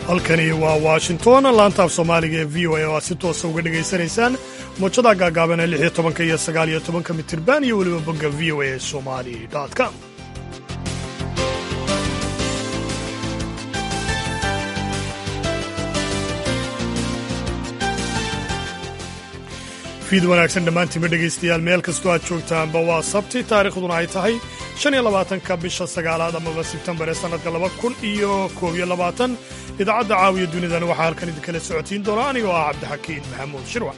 halkani waa washington laantaaf soomaaliga ee v o a oo aad si toosa uga dhegaysanaysaan muujada gaagaaban ee lix iyo tobanka iyo sagaal iyo tobanka mitirban iyo weliba bogga v o a somali com fiid wanaagsan dhammaantiinba dhegaystayaal meel kastoo aad joogtaanba waa sabti taariikhduna ay tahay shan iyo labaatanka bisha sagaalaad amaba sebtembar ee sannadka laba kun iyo koob iyo labaatan idaacadda caawiya dunidana waxaa halkan idinkala socotiin doona anigoo ah cabdixakiin maxamuud shirwac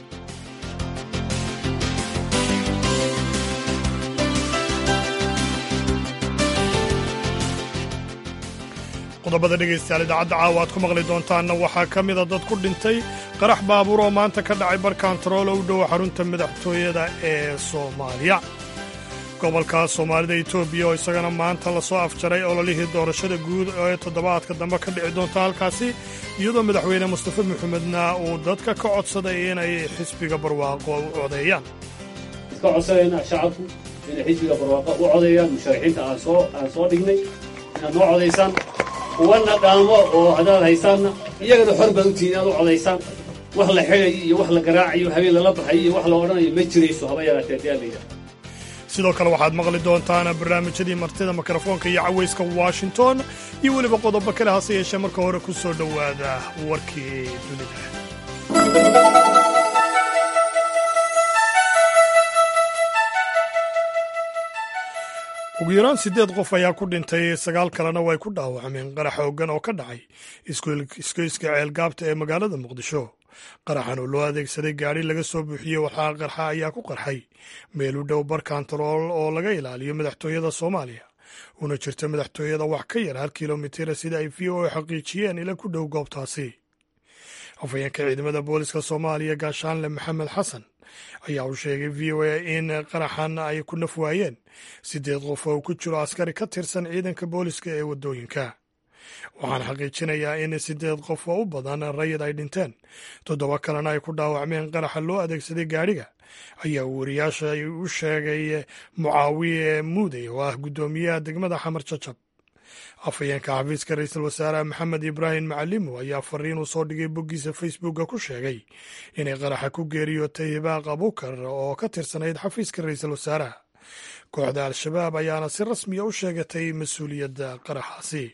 qodobada dhegaystayaal idaacadda caawa aad ku maqli doontaanna waxaa ka mida dad ku dhintay qarax baabuur oo maanta ka dhacay bar kantarool u dhow xarunta madaxtooyada ee soomaaliya gobolka soomaalida etoobiya oo isagana maanta lasoo afjaray ololihii doorashada guud ee toddobaadka dambe ka dhici doonta halkaasi iyadoo madaxweyne mustafa maxamedna uu dadka ka codsaday inay xisbiga barwaaqo u codeeyaan iska codsanayna shacabku inay xisbiga barwaaqo u codeeyaan musharaxiinta aan soo aan soo dhignay inaad noo codaysaan kuwana dhaamo oo hadaad haysaanna iyagana xor baad u tihiin inaad u codaysaan wax la xidhayo iyo wax la garaacayo habeen lala baxayo iyo wax la odhanayo ma jirayso haba yaraatee haddii aan la yidhaha sidoo kale waxaad maqli doontaan barnaamijyadii martida mikrofoonka iyo cawayska washington iyo weliba qodobo kale hase yeeshee marka hore ku soo dhowaada warkii dunida ugu yaraan siddeed qof ayaa ku dhintay sagaal kalena way ku dhaawacmeen qarax hoogan oo ka dhacay iskoyska ceelgaabta ee magaalada muqdisho qaraxan oo loo adeegsaday gaadhi laga soo buuxiyey waxaa qarxa ayaa ku qarxay meel u dhow bar kantarool oo laga ilaaliyo madaxtooyada soomaaliya una jirta madaxtooyada wax ka yar hal kilomitira sida ay v o a xaqiijiyeen ila ku dhow goobtaasi afhayeenka ciidamada booliska soomaaliya gaashaanle maxamed xasan ayaa u sheegay v o a in qaraxan ay ku naf waayeen siddeed qof oo ku jiro askari ka tirsan ciidanka booliska ee waddooyinka waxaan xaqiijinayaa in siddeed qof oo u badan rayid ay dhinteen toddoba kalena ay ku dhaawacmeen qaraxa loo adeegsaday gaadhiga ayaa wariyaasha u sheegay mucaawiye muudey oo ah guddoomiyaha degmada xamar jajab afhayeenka xafiiska ra-iisul wasaare maxamed ibraahim macalimo ayaa fariin uu soo dhigay boggiisa facebooka ku sheegay inay qaraxa ku geeriyootay hibaaq abukar oo ka tirsanayd xafiiska ra-iisul wasaaraha kooxda al-shabaab ayaana si rasmiya u sheegatay mas-uuliyadda qaraxaasi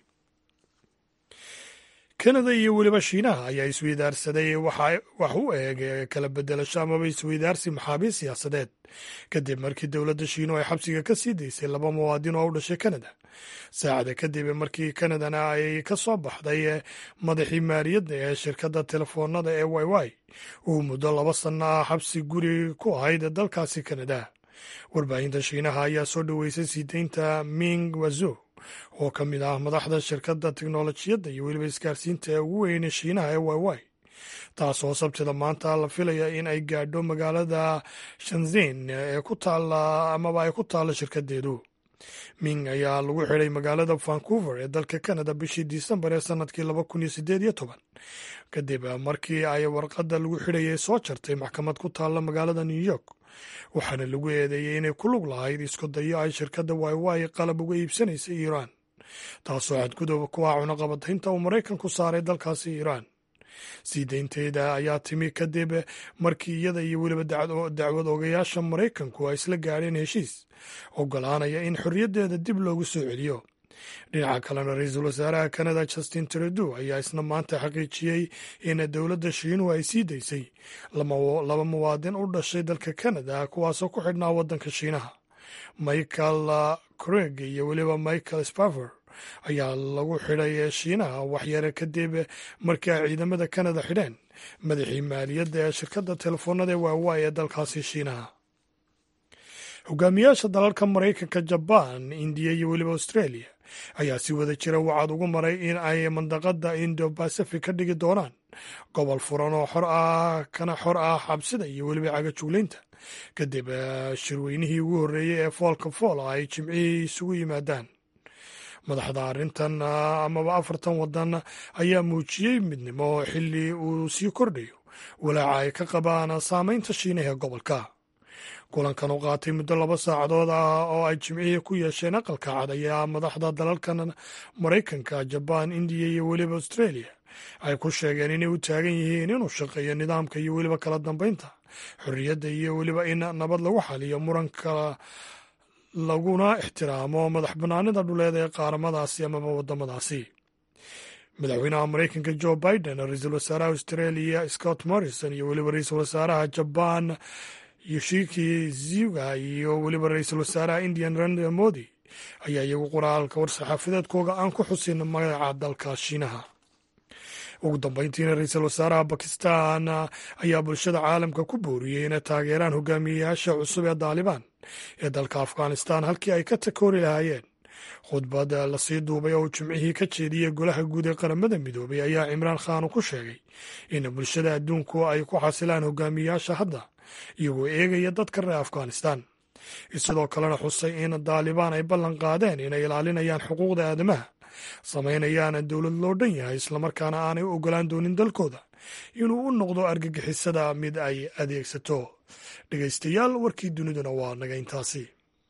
kanada iyo weliba shiinaha ayaa isweydaarsaday wax u eeg kala bedelasho amaba isweydaarsi maxaabiis siyaasadeed kadib markii dowladda shiinu ay xabsiga ka sii daysay laba muwaadin oo u dhashay kanada saacada kadib markii kanadana ay ka soo baxday madaxii maaliyadda ee shirkadda telefoonada ee y y uu muddo laba sanno ah xabsi guri ku ahayd dalkaasi kanada warbaahinta shiinaha ayaa soo dhoweysay sii deynta ming wazo oo ka mid ah madaxda shirkadda teknolojiyadda iyo weliba isgaarsiinta ee ugu weyne shiinaha ee y y taasoo sabtida maanta la filaya in ay gaadho magaalada shanzin ee ku taalla amaba ay ku taalla shirkadeedu ming ayaa lagu xidhay magaalada vancouver ee dalka canada bishii disembar ee sanadkii laba kun iyo sideed iyo toban kadib markii ay warqadda lagu xidhayay soo jartay maxkamad ku taalla magaalada new york waxaana lagu eedeeyey inay ku lug lahayd isku dayo ay shirkadda y y qalab uga iibsanaysay iiraan taasoo xadgudub ku ah cunaqabataynta uu maraykanku saaray dalkaasi iiraan sii deynteeda ayaa timi kadib markii iyada iyo weliba dacwad ogayaasha maraykanku ay isla gaadheen heshiis ogolaanaya in xorriyaddeeda dib loogu soo celiyo dhinaca kalena ra-iisul wasaaraha kanada justin trudeau ayaa isna maanta xaqiijiyey in dowladda shiinuhu ay sii daysay laba muwaadin u dhashay dalka kanada kuwaasoo ku xidhnaa waddanka shiinaha michael craig iyo weliba michael spaver ayaa lagu xidhay shiinaha waxyare kadib markii ay ciidamada kanada xidheen madaxii maaliyadda ee shirkadda telefoonada ee waawaay ee dalkaasi shiinaha hogaamiyaasha dalalka maraykanka jabaan indiya iyo weliba australia ayaa si wada jira wacad ugu maray in ay mandaqada indo bacific ka dhigi doonaan gobol furan oo xor ah kana xor ah xabsida iyo weliba cagajuglaynta kadib shirweynihii ugu horreeyey ee foolka fool ay jimcihii isugu yimaadaan madaxda arrintan amaba afartan waddan ayaa muujiyey midnimo xilli uu sii kordhayo walaaca ay ka qabaan saameynta shiinaha ee gobolka kulankan u qaatay muddo laba saacadood ah oo ay jimcihii ku yeesheen aqalka cad ayaa madaxda dalalkan maraykanka jabaan indiya iyo weliba australia ay ku sheegeen inay u taagan yihiin inuu shaqeeyo nidaamka iyo weliba kala dambeynta xorriyadda iyo weliba in nabad lagu xaliyo muranka laguna ixtiraamo madax bannaanida dhuleed ee qaaramadaasi amaba waddamadaasi madaxweynaha maraykanka jo biden ra-iisul wasaaraha australia scott morrison iyo weliba ra-iisul wasaaraha jabaan yoshiki zuga iyo weliba ra-iisul wasaaraha indian narendra modi ayaa iyagu qoraalka war-saxaafadeedkooga aan ku xusin magaca dalka shiinaha ugu dambeyntiina ra-iisul wasaaraha bakistan ayaa bulshada caalamka ku booriyey inay taageeraan hogaamiyeyaasha cusub ee daalibaan ee dalka afghanistan halkii ay ka takoori lahaayeen khudbad lasii duubay oo uu jimcihii ka jeediyey golaha guud ee qaramada midoobay ayaa cimraan khan ku sheegay in bulshada adduunku ay ku xasilaan hogaamiyeyaasha hadda iyagoo eegaya dadka reer afghanistan sidoo kalena xusay in daalibaan ay ballan qaadeen inay ilaalinayaan xuquuqda aadamaha samaynayaan dowlad loo dhan yahay islamarkaana aanay u ogolaan doonin dalkooda inuu u noqdo argagixisada mid ay adeegsato dhegaystayaal warkii duniduna waa naga intaasi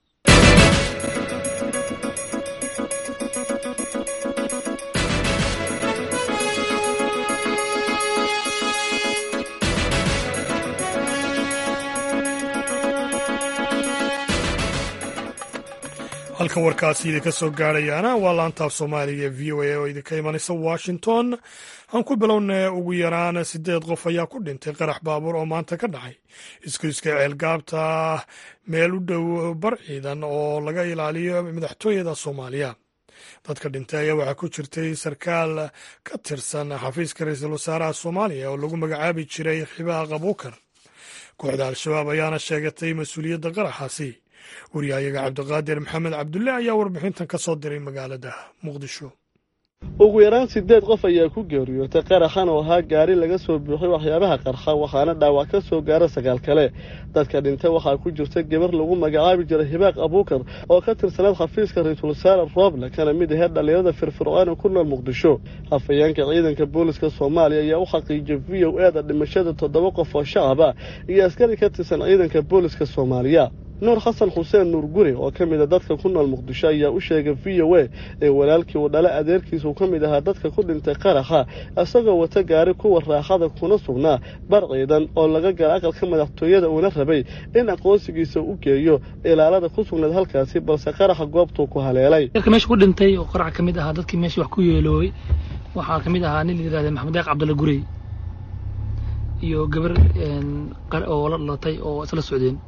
halka warkaasi idinka soo gaarayaana waa laantaaf soomaaliga ee v o a oo idinka imanaysa washington aan ku bilowna ugu yaraan siddeed qof ayaa ku dhintay qarax baabuur oo maanta ka dhacay iskuiska ceelgaabta meel u dhow bar ciidan oo laga ilaaliyo madaxtooyada soomaaliya dadka dhintay ayaa waxaa ku jirtay sarkaal ka tirsan xafiiska ra-iisul wasaaraha soomaaliya oo lagu magacaabi jiray xibaaq abuukar kooxda al-shabaab ayaana sheegatay mas-uuliyadda qaraxaasi waryahayaga cabdiqaadir maxamed cabdulle ayaa warbixintan ka soo diray magaalada muqdisho ugu yaraan siddeed qof ayaa ku geeriyootay qaraxan oo ahaa gaari laga soo buuxay waxyaabaha qarxa waxaana dhaawac ka soo gaara sagaal kale dadka dhintay waxaa ku jirta gabar lagu magacaabi jiray hibaaq abuukar oo ka tirsanayd xafiiska ra-iisul wasaare rooble kana mid aheyd dhallinyarada firfircoon ee ku nool muqdisho hafayeenka ciidanka booliska soomaaliya ayaa u xaqiijiyay v o e da dhimashada toddoba qof oo shacab ah iyo askari ka tirsan ciidanka booliska soomaaliya nuur xasan xuseen nuur guri oo ka mid a dadka ku nool muqdisho ayaa u sheegay v o e ee walaalkii uu dhale adeerkiisuu ka mid ahaa dadka ku dhintay qaraxa isagoo wata gaari kuwa raaxada kuna sugnaa bar ciidan oo laga gala aqalka madaxtooyada uuna rabay in aqoonsigiisa u geeyo ilaalada ku sugnayd halkaasi balse qaraxa goobtuu ku haleelay yarka meesha ku dhintay oo qarax ka mid ahaa dadkii meesha wax ku yeeloobay waxaa ka mid ahaa nin la yidhahda maxamed deeq cabdulla gurey iyo gabar oo la dhalatay oo isla socdeen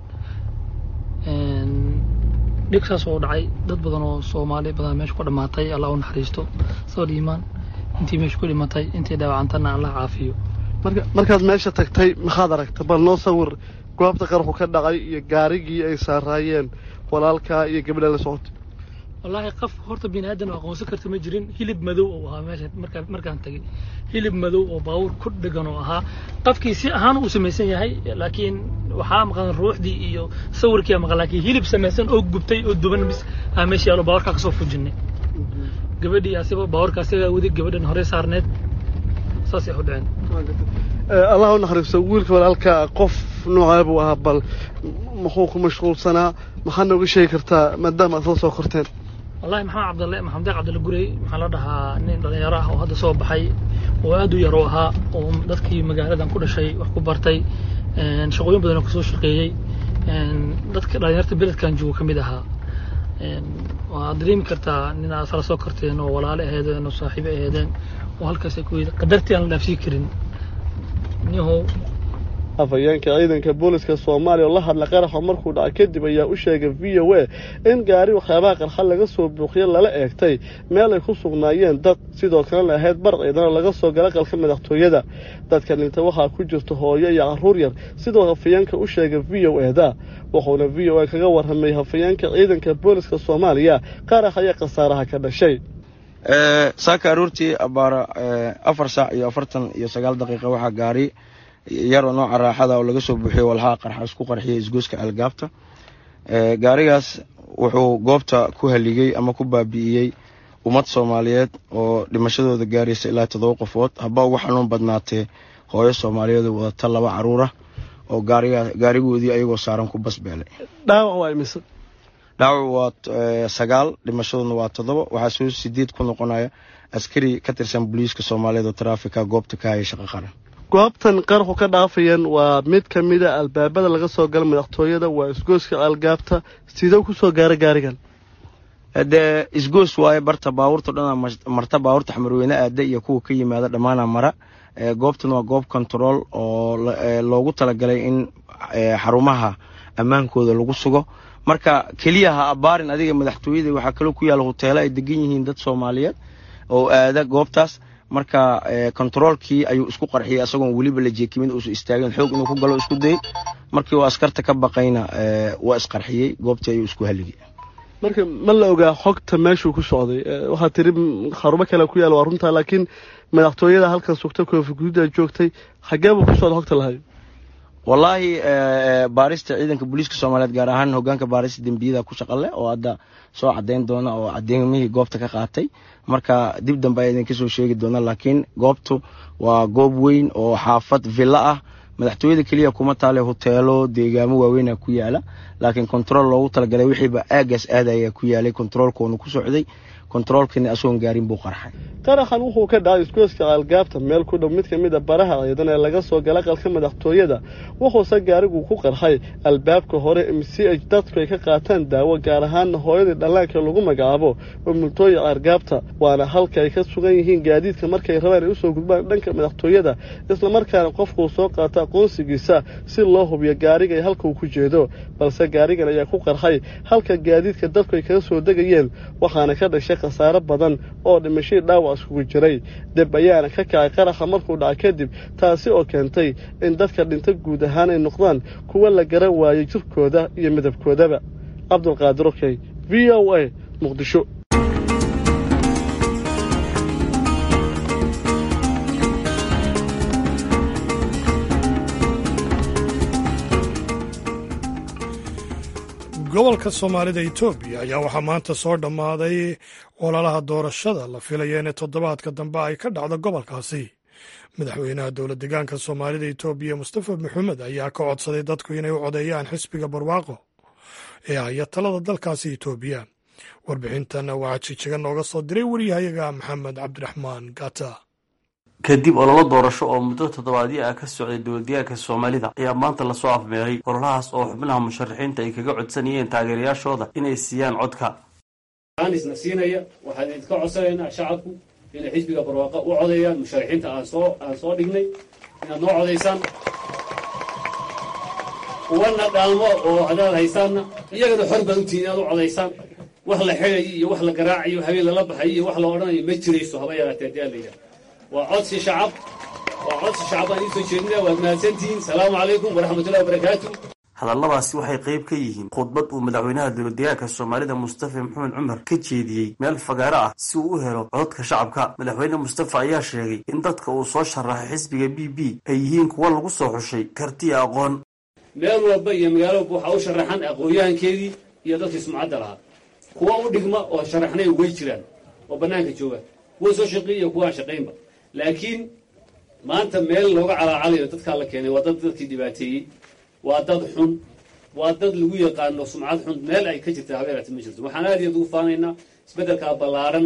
dhig saas oo dhacay dad badan oo soomaali badan meesha ku dhammaatay allah u naxariisto sabal iimaan intii meesha ku dhimatay intii dhaawacantana allah caafiyo markaad meesha tagtay maxaad aragta bal noo sawir goobta qarxu ka dhacay iyo gaarigii ay saaraayeen walaalkaa iyo gabadha la socotay wallaahi qof horta bini aadan oo aqoonsan karta ma jirin hilib madow oo ahaa meesha markaan markaan tagay hilib madow oo baabuur ku dhegan oo ahaa qofkii si ahaan uu samaysan yahay laakiin waxaa maqan ruuxdii iyo sawirkii maqan laakiin hilib samaysan oo gubtay oo duban bis aa meesha yaalo baabuurkaa kasoo fujinay gabadhii asiba baabuurka asigaa wadi gabadhan hore saarneed saasay u dhaceen allah u naxariisto wiilka walaalka qof noocee buu ahaa bal muxuu ku mashquulsanaa maxaad nooga sheegi kartaa maadaama aad soo soo korteen wallahi maxamed cabdalle maxamed deeq cabdalle gurey maxaa la dhahaa nin dhalinyaro ah oo hadda soo baxay oo aad u yar oo ahaa oo dadkii magaaladan ku dhashay wax ku bartay shaqooyin badan oo kasoo shaqeeyey dadka dhalinyarta beledkan joogo ka mid ahaa waad dareemi kartaa nin aad sala soo korteen oo walaale aheedeen oo saaxiibo aheedeen oo halkaas ay ku yidhi qadartii aan la dhaafsii karin nihow afhayeenka ciidanka booliska soomaaliya oo la hadla qaraxa markuu dhaca kadib ayaa u sheegay v o a in gaari waxyaabaha qarxa laga soo buuqiyo lala eegtay meel ay ku sugnaayeen dad sidoo kalena ahayd bar ciidan oo laga soo gala qalka madaxtooyada dadka dhinta waxaa ku jirta hooyo iyo carruur yar sidoo hafayeenka u sheegay v o e da wuxuuna v o a kaga warramay hafayeenka ciidanka booliska soomaaliya qarax ayaa khasaaraha ka dhashay saaka aroortii abaara afar saac iyo afartan iyo sagaal daqiiqa waxaa gaari yar oo nooca raaxada oo laga soo buuxiyo walhaa qarxa isku qarxiyay isgooska algaabta gaarigaas wuxuu goobta ku haligay ama ku baabi'iyey ummad soomaaliyeed oo dhimashadooda gaaraysa ilaa toddoba qofood haba ugu xanuun badnaatee hooyo soomaaliyeed wadata laba caruur ah oo gaarigoodii ayagoo saaran ku basbeelay dhaawac waa imise dhaawac waa sagaal dhimashaduna waa toddoba waxaa soo sideed ku noqonaya askari ka tirsan booliiska soomaaliyeed oo taraafika goobta ka haya shaqo qaran goobtan qaraxu ka dhaafayaan waa mid ka mida albaabada laga soo gala madaxtooyada waa isgooska algaabta sidee ku soo gaara gaarigan dee isgoos waaye barta baabuurta dhanaa marta baabuurta xamarweyne aada iyo kuwa ka yimaada dhammaana mara goobtan waa goob control oo loogu talagalay in xarumaha ammaankooda lagu sugo marka keliya ha abaarin adiga madaxtooyada waxaa kaloo ku yaalla huteelo ay degan yihiin dad soomaaliyeed oo aada goobtaas marka kontaroolkii ayuu isku qarxiyay isagoon weliba la jeekimin uusa istaagin xoog inuu ku galo isku dayay markii uu askarta ka baqayna waa isqarxiyey goobtii ayuu isku haligay marka ma la ogaa xogta meeshuu ku socday waxaa tiri xarumo kale ku yaal waa runtaa laakiin madaxtooyada halkan sugta koofi gududa joogtay xagee buu ku socda xogta lahay wallaahi baarista ciidanka booliiska soomaaliyeed gaar ahaan hogaanka baarista dembiyada ku shaqo leh oo hadda soo cadeyn doona oo cadeymihii goobta ka qaatay marka dib dambe ayaa idinka soo sheegi doona laakiin goobtu waa goob weyn oo xaafad villa ah madaxtooyada keliya kuma taale huteelo deegaamo waaweyna ku yaala laakiin kontarool loogu talagalay wixiiba aagaas aadaya ku yaalay kontaroolkoonu ku socday kontaroolkiina asagoon gaarin buu qarxay qaraxan wuxuu ka dhacay isgooska aalgaabta meel ku dhow mid ka mid a baraha ciidan ee laga soo gala qalka madaxtooyada wuxuuse gaarigu ku qarxay albaabka hore si ay dadku ay ka qaataan daawo gaar ahaanna hooyadii dhallaanka lagu magacaabo mamultooya aargaabta waana halka ay ka sugan yihiin gaadiidka markay rabaan ay usoo gudbaan dhanka madaxtooyada islamarkaana qofkuu soo qaato aqoonsigiisa si loo hubiyo gaariga ay halka uu ku jeedo balse gaarigan ayaa ku qarxay halka gaadiidka dadku ay kaga soo degayeen waxaana ka dhashay khasaare badan oo dhimashadii dhaawac iskugu jiray deb ayaana ka kacay qaraxa markuu dhaca kadib taasi oo keentay in dadka dhinta guud ahaan ay noqdaan kuwa la garan waayey jirkooda iyo midabkoodaba cabdulqaadir okey v o a muqdisho gobolka soomaalida etoobiya ayaa waxaa maanta soo dhammaaday ololaha doorashada la filaya inay toddobaadka dambe ay ka dhacdo gobolkaasi madaxweynaha dowla degaanka soomaalida etoobiya mustafa maxamed ayaa ka codsaday dadku inay u codeeyaan xisbiga barwaaqo ee haya talada dalkaasi etoobiya warbixintan waxaa jijiga nooga soo diray wariyahayaga maxamed cabdiraxmaan gata kadib ololo doorasho oo muddo toddobaadyo ah ka socday dowladdegaanka soomaalida ayaa maanta lasoo afmeeray ololahaas oo xubnaha musharaxiinta ay kaga codsanayeen taageerayaashooda inay siiyaan codka isna siinaya waxaan idinka codsanaynaa shacabku inay xisbiga barwaaqo u codeeyaan musharaxiinta aan soo aan soo dhignay inaad noo codaysaan uwana dhaamo oo haddaad haysaanna iyagana xor baad utihin inaad u codaysaan wax la xedayo iyo wax la garaacayo habeen lala baxayo iyo wax la odhanayo ma jirayso haba yaraatee hadii aan la yidhaha waa codsi shacab waa codsi shacab aan iisoo jeedinaya waad mahadsantihiin salaamu calaykum waraxmatullahi wabarakaatu hadalladaasi waxay qayb ka yihiin khudbad uu madaxweynaha dowladdegaanka soomaalida mustafa maxamed cumar ka jeediyey meel fagaaro ah si uu u helo codadka shacabka madaxweyne mustafa ayaa sheegay in dadka uu soo sharaxay xisbiga b b ay yihiin kuwa lagu soo xushay kartiya aqoon meel walba iyo magaalo walba waxaa u sharaxan aqoon-yahankeedii iyo dadkii sumcadda lahaa kuwa u dhigma oo sharaxnay way jiraan oo bannaanka jooga kuwa soo shaqeey iyo kuwa aan shaqaynba laakiin maanta meel looga calaacalayo dadkaa la keenay waa dad dadkii dhibaateeyey waa dad xun waa dad lagu yaqaano sumcad xun meel ay ka jirta habeeraati ma jirto waxaan aad iyo aad ugu faanaynaa isbeddelkaa ballaaran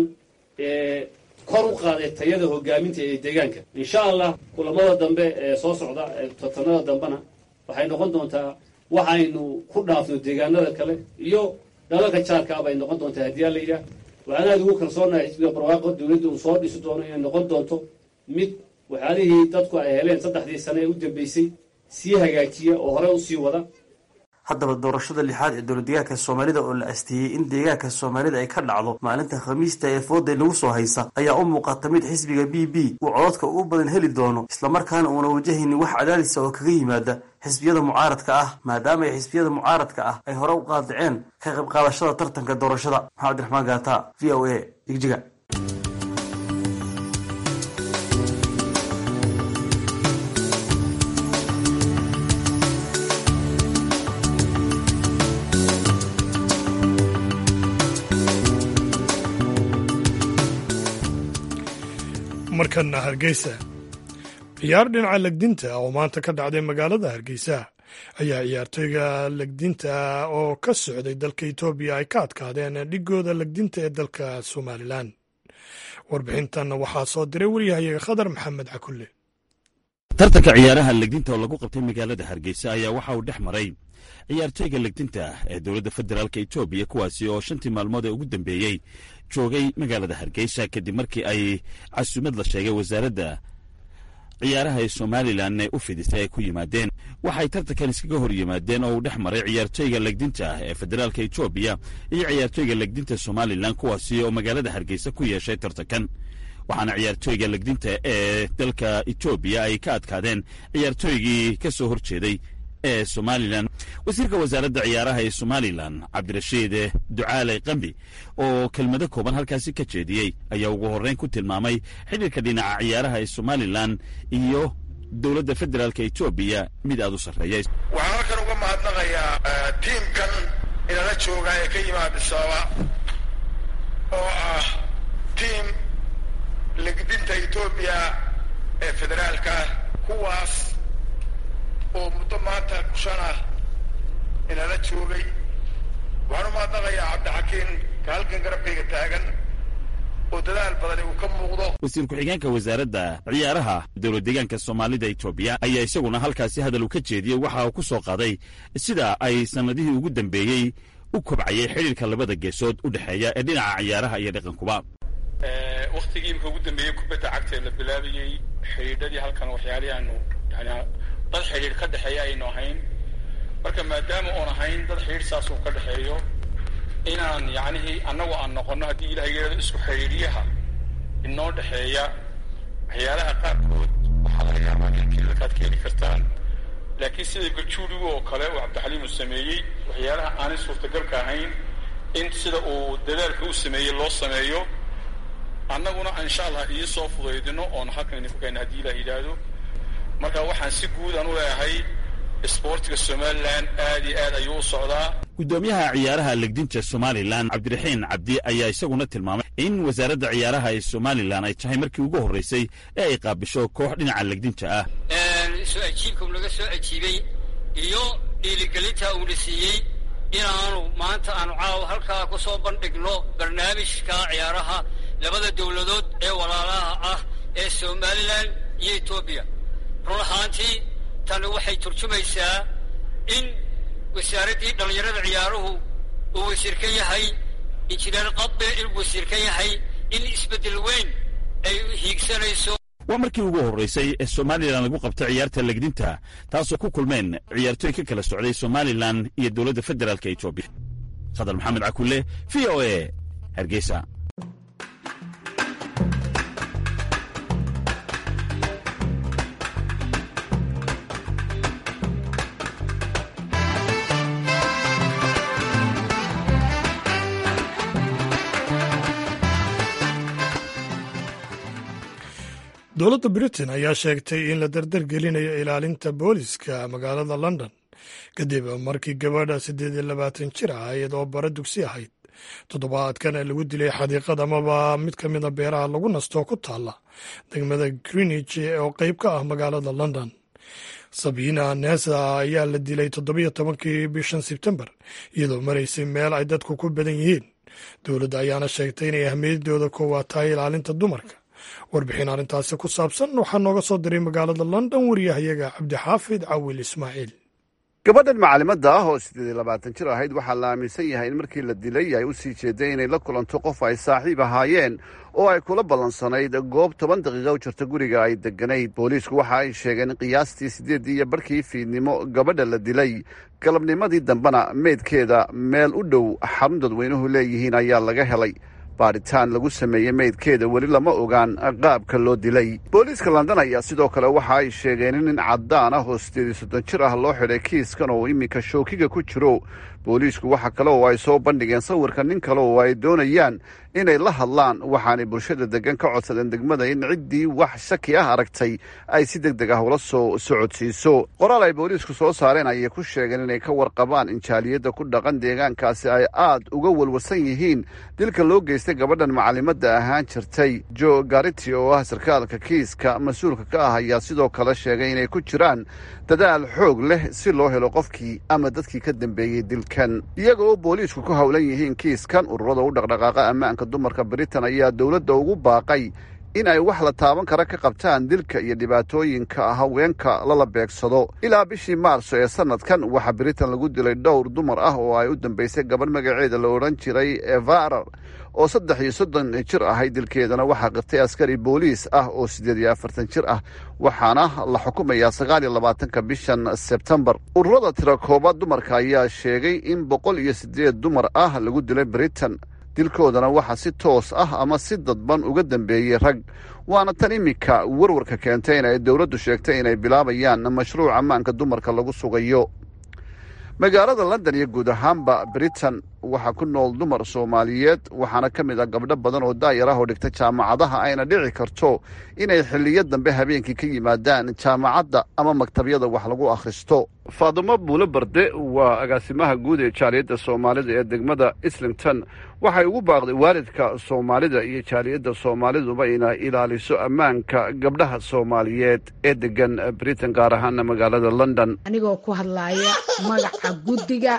ee kor u qaaday tayada hogaaminta ee deegaanka insha allah kulamada dambe ee soo socda totanada dambena waxay noqon doontaa waxaynu ku dhaafno deegaanada kale iyo dalalka jaarkaa bay noqon doontaa haddii aan la yidhaah waxaan aad ugu kalsoonahay xisbiga barwaaqo dowladda uu soo dhisi doono inay noqon doonto mid waxyaalihii dadku ay heleen saddexdii sane ee u dambeysay sii hagaajiya oo hore usii wada haddaba doorashada lixaad ee dowladdegaanka soomaalida oo la asteeyey in deegaanka soomaalida ay ka dhacdo maalinta khamiista ee fooday lagu soo haysa ayaa u muuqata mid xisbiga b b uu codadka ugu badan heli doono islamarkaana uuna wajahaynin wax cadaadisa oo kaga yimaada xisbiyada mucaaradka ah maadaama ay xisbiyada mucaaradka ah ay hore u qaadaceen ka qayb qaadashada tartanka doorashada maxamed abdiraxmaan gaata v o a jigjiga markana hargeysa ciyaar dhinaca legdinta oo maanta ka dhacday magaalada hargeysa ayaa ciyaartooyga legdinta oo ka socday dalka etoobiya ay ka adkaadeen dhigooda legdinta ee dalka somalilan warbixintan waxaa soo diray waryahayaga khadar maxamed cakulle tartanka ciyaaraha legdinta oo lagu qabtay magaalada hargeysa ayaa waxa uu dhex maray ciyaartooyga legdinta ee dowladda federaalk etoobiya kuwaasi oo shantii maalmood ee ugu dambeeyey joogay magaalada hargeysa kadib markii ay casuumad la sheegay wasaaradda ciyaaraha ee somalilan ee u fidisay ay ku yimaadeen waxay tartankan iskaga hor yimaadeen oo uu dhex maray ciyaartooyga legdinta ee federaalka etoobiya iyo ciyaartooyga legdinta somalilan kuwaasi oo magaalada hargeysa ku yeeshay tartankan waxaana ciyaartooyga legdinta ee dalka etoobiya ay ka adkaadeen ciyaartooygii ka soo hor jeeday ee somalilan wasiirka wasaaradda ciyaaraha ee somalilan cabdirashiid ducaale qambi oo kelmado kooban halkaasi ka jeediyey ayaa ugu horreyn ku tilmaamay xidhiirka dhinaca ciyaaraha ee somalilan iyo dowladda federaalk etoobiya mid aad u sarreeya waxaan halkan uga mahadnaqayaa tiimkan inala jooga ee ka yimaada sababa oo ah tiim legdinta etoobiya ee federaalka kuwaas oo muddo maanta kushan ah inala joogay waxaan u mahadnaqayaa cabdixakiin ka halkan garabkayga taagan oo dadaal badani uu ka muuqdo wasiir ku-xigeenka wasaaradda ciyaaraha dowlad deegaanka soomaalida etoobiya ayaa isaguna halkaasi hadal uu ka jeediyey waxa uu ku soo qaaday sida ay sannadihii ugu dambeeyey u kobcayay xidhiirka labada geesood u dhexeeya ee dhinaca ciyaaraha iyo dhaqankuba waktigii imka ugu dambeeyey kubadda cagta ee la bilaabayey xidhiidhadii halkan waxyaalihii aanu yani dad xidhiidh ka dhexeeya aynu ahayn marka maadaama oon ahayn dad xidhiidh saas uu ka dhexeeyo inaan yacnihii annagu aan noqonno haddii ilahay yeelado isku xidhiidhyaha inoo dhexeeya waxyaalaha qaarkood waxaa laga yaabaa inkii dadkaad keeni kartaan laakiin sida gajuurigu oo kale uu cabdixaliim uu sameeyey waxyaalaha aanay suurtagalka ahayn in sida uu dadaalka u sameeyey loo sameeyo annaguna insha allah ii soo fudaydino oon halkan idinku keenna haddii ilah yidhaahdo marka waxaan si guud aan u leeyahay isboortiga somalilan aad iyo aad ayuu u socdaa guddoomiyaha ciyaaraha legdinta somalilan cabdiraxiin cabdi ayaa isaguna tilmaamay in wasaaradda ciyaaraha ee somalilan ay tahay markii ugu horreysay ee ay qaabisho koox dhinaca legdinta ah soo ajiibka uu naga soo ajiibay iyo dhiiligelinta uuna siiyey inaanu maanta aanu caawa halkaa ku soo bandhigno barnaamijka ciyaaraha labada dowladood ee walaalaha ah ee somalilan iyo etoobiya run ahaantii tani waxay turjumaysaa in wasaaraddii dhallinyarada ciyaaruhu uu wasiir ka yahay injineer qadbe inuu wasiir ka yahay in isbeddel weyn ay hiigsanayso waa markii ugu horraysay ee somalilan lagu qabta ciyaarta legdinta taasoo ku kulmeen ciyaartooy ka kala socday somalilan iyo dowladda federaalk etoobiya khadar maxamed cakulle v o e hargeysa dowladda britain ayaa sheegtay in la dardargelinayo ilaalinta booliska magaalada london kadib markii gabadha siddeed iyo labaatan jir ah iyadoo bara dugsi ahayd toddobaadkan lagu dilay xadiiqad amaba mid ka mida beeraha lagu nastoo ku taalla degmada greenwich oo qeyb ka ah magaalada london sabina nesa ayaa la dilay toddobiyo tobankii bishan sebtembar iyadoo maraysay meel ay dadku ku badan yihiin dowladda ayaana sheegtay inay ahmiyadooda koowaad tahay ilaalinta dumarka warbixin arrintaasi ku saabsan waxaa nooga soo diray magaalada london wariyahayaga cabdixaafid cawil ismaaciil gabadhan macalimadda ah oo siddeed iyo labaatan jir ahayd waxaa la aaminsan yahay in markii la dilay ay u sii jeeday inay la kulanto qof ay saaxiib ahaayeen oo ay kula ballansanayd goob toban daqiiqa u jirta guriga ay degganayd booliisku waxa ay sheegeen in qiyaastii siddeeddii iyo barkii fiidnimo gabadha la dilay galabnimadii dambena meydkeeda meel u dhow xarun dadweynuhu leeyihiin ayaa laga helay baadhitaan lagu sameeyey meydkeeda weli lama ogaan qaabka loo dilay booliiska london ayaa sidoo kale waxa ay sheegeen in nin caddaan ah oo siddeed iyo soddon jir ah loo xidhay kiiskan oo iminka shookiga ku jiro booliisku waxa kale oo ay soo bandhigeen sawirka nin kale oo ay doonayaan inay la hadlaan waxaanay bulshada degan ka codsadeen degmada in ciddii wax shaki ah aragtay ay si deg deg ah ula soo socodsiiso qoraal ay booliisku soo saareen ayay ku sheegeen inay ka warqabaan in jaaliyadda ku dhaqan deegaankaasi ay aad uga walwalsan yihiin dilka loo geystay gabadhan macalimadda ahaan jirtay jo gariti oo ah sarkaalka kiiska mas-uulka ka ah ayaa sidoo kale sheegay inay ku jiraan dadaal xoog leh si loo helo qofkii ama dadkii ka dambeeyey dilkan iyaga oo booliisku ku howlan yihiin kiiskan ururada u dhaqdhaqaaqa ammaanka dumarka britain ayaa dowladda ugu baaqay in ay wax la taaban kara ka qabtaan dilka iyo dhibaatooyinka haweenka lala beegsado ilaa bishii maarso ee sanadkan waxaa britain lagu dilay dhowr dumar ah oo ay u dambeysay gabadh magaceeda la odhan jiray evarar oo saddex iyo soddon jir ahayd dilkeedana waxaa qirtay askari booliis ah oo siddeed iyo afartan jir ah waxaana la xukumayaa sagaal iyo labaatanka bishan sebtembar ururada tira koobaad dumarka ayaa sheegay in boqol iyo siddeed dumar ah lagu dilay britain dilkoodana waxaa si toos ah ama si dadban uga dambeeyey rag waana tan iminka warwarka keentay in ay dowladdu sheegtay inay bilaabayaan mashruuc ammaanka dumarka lagu sugayo magaalada london iyo guud ahaanba britain waxaa ku nool dumar soomaaliyeed waxaana ka mid ah gabdho badan oo daayar ah oo dhigta jaamacadaha ayna dhici karto inay xiliyo dambe habeenkii ka yimaadaan jaamacadda ama maktabyada wax lagu akhristo faadumo buule barde waa agaasimaha guud ee jaaliyadda soomaalida ee degmada islington waxay ugu baaqday waalidka soomaalida iyo jaaliyadda soomaaliduba inay ilaaliso ammaanka gabdhaha soomaaliyeed ee degan britain gaar ahaana magaalada london anigoo ku hadlaaya magaca guddiga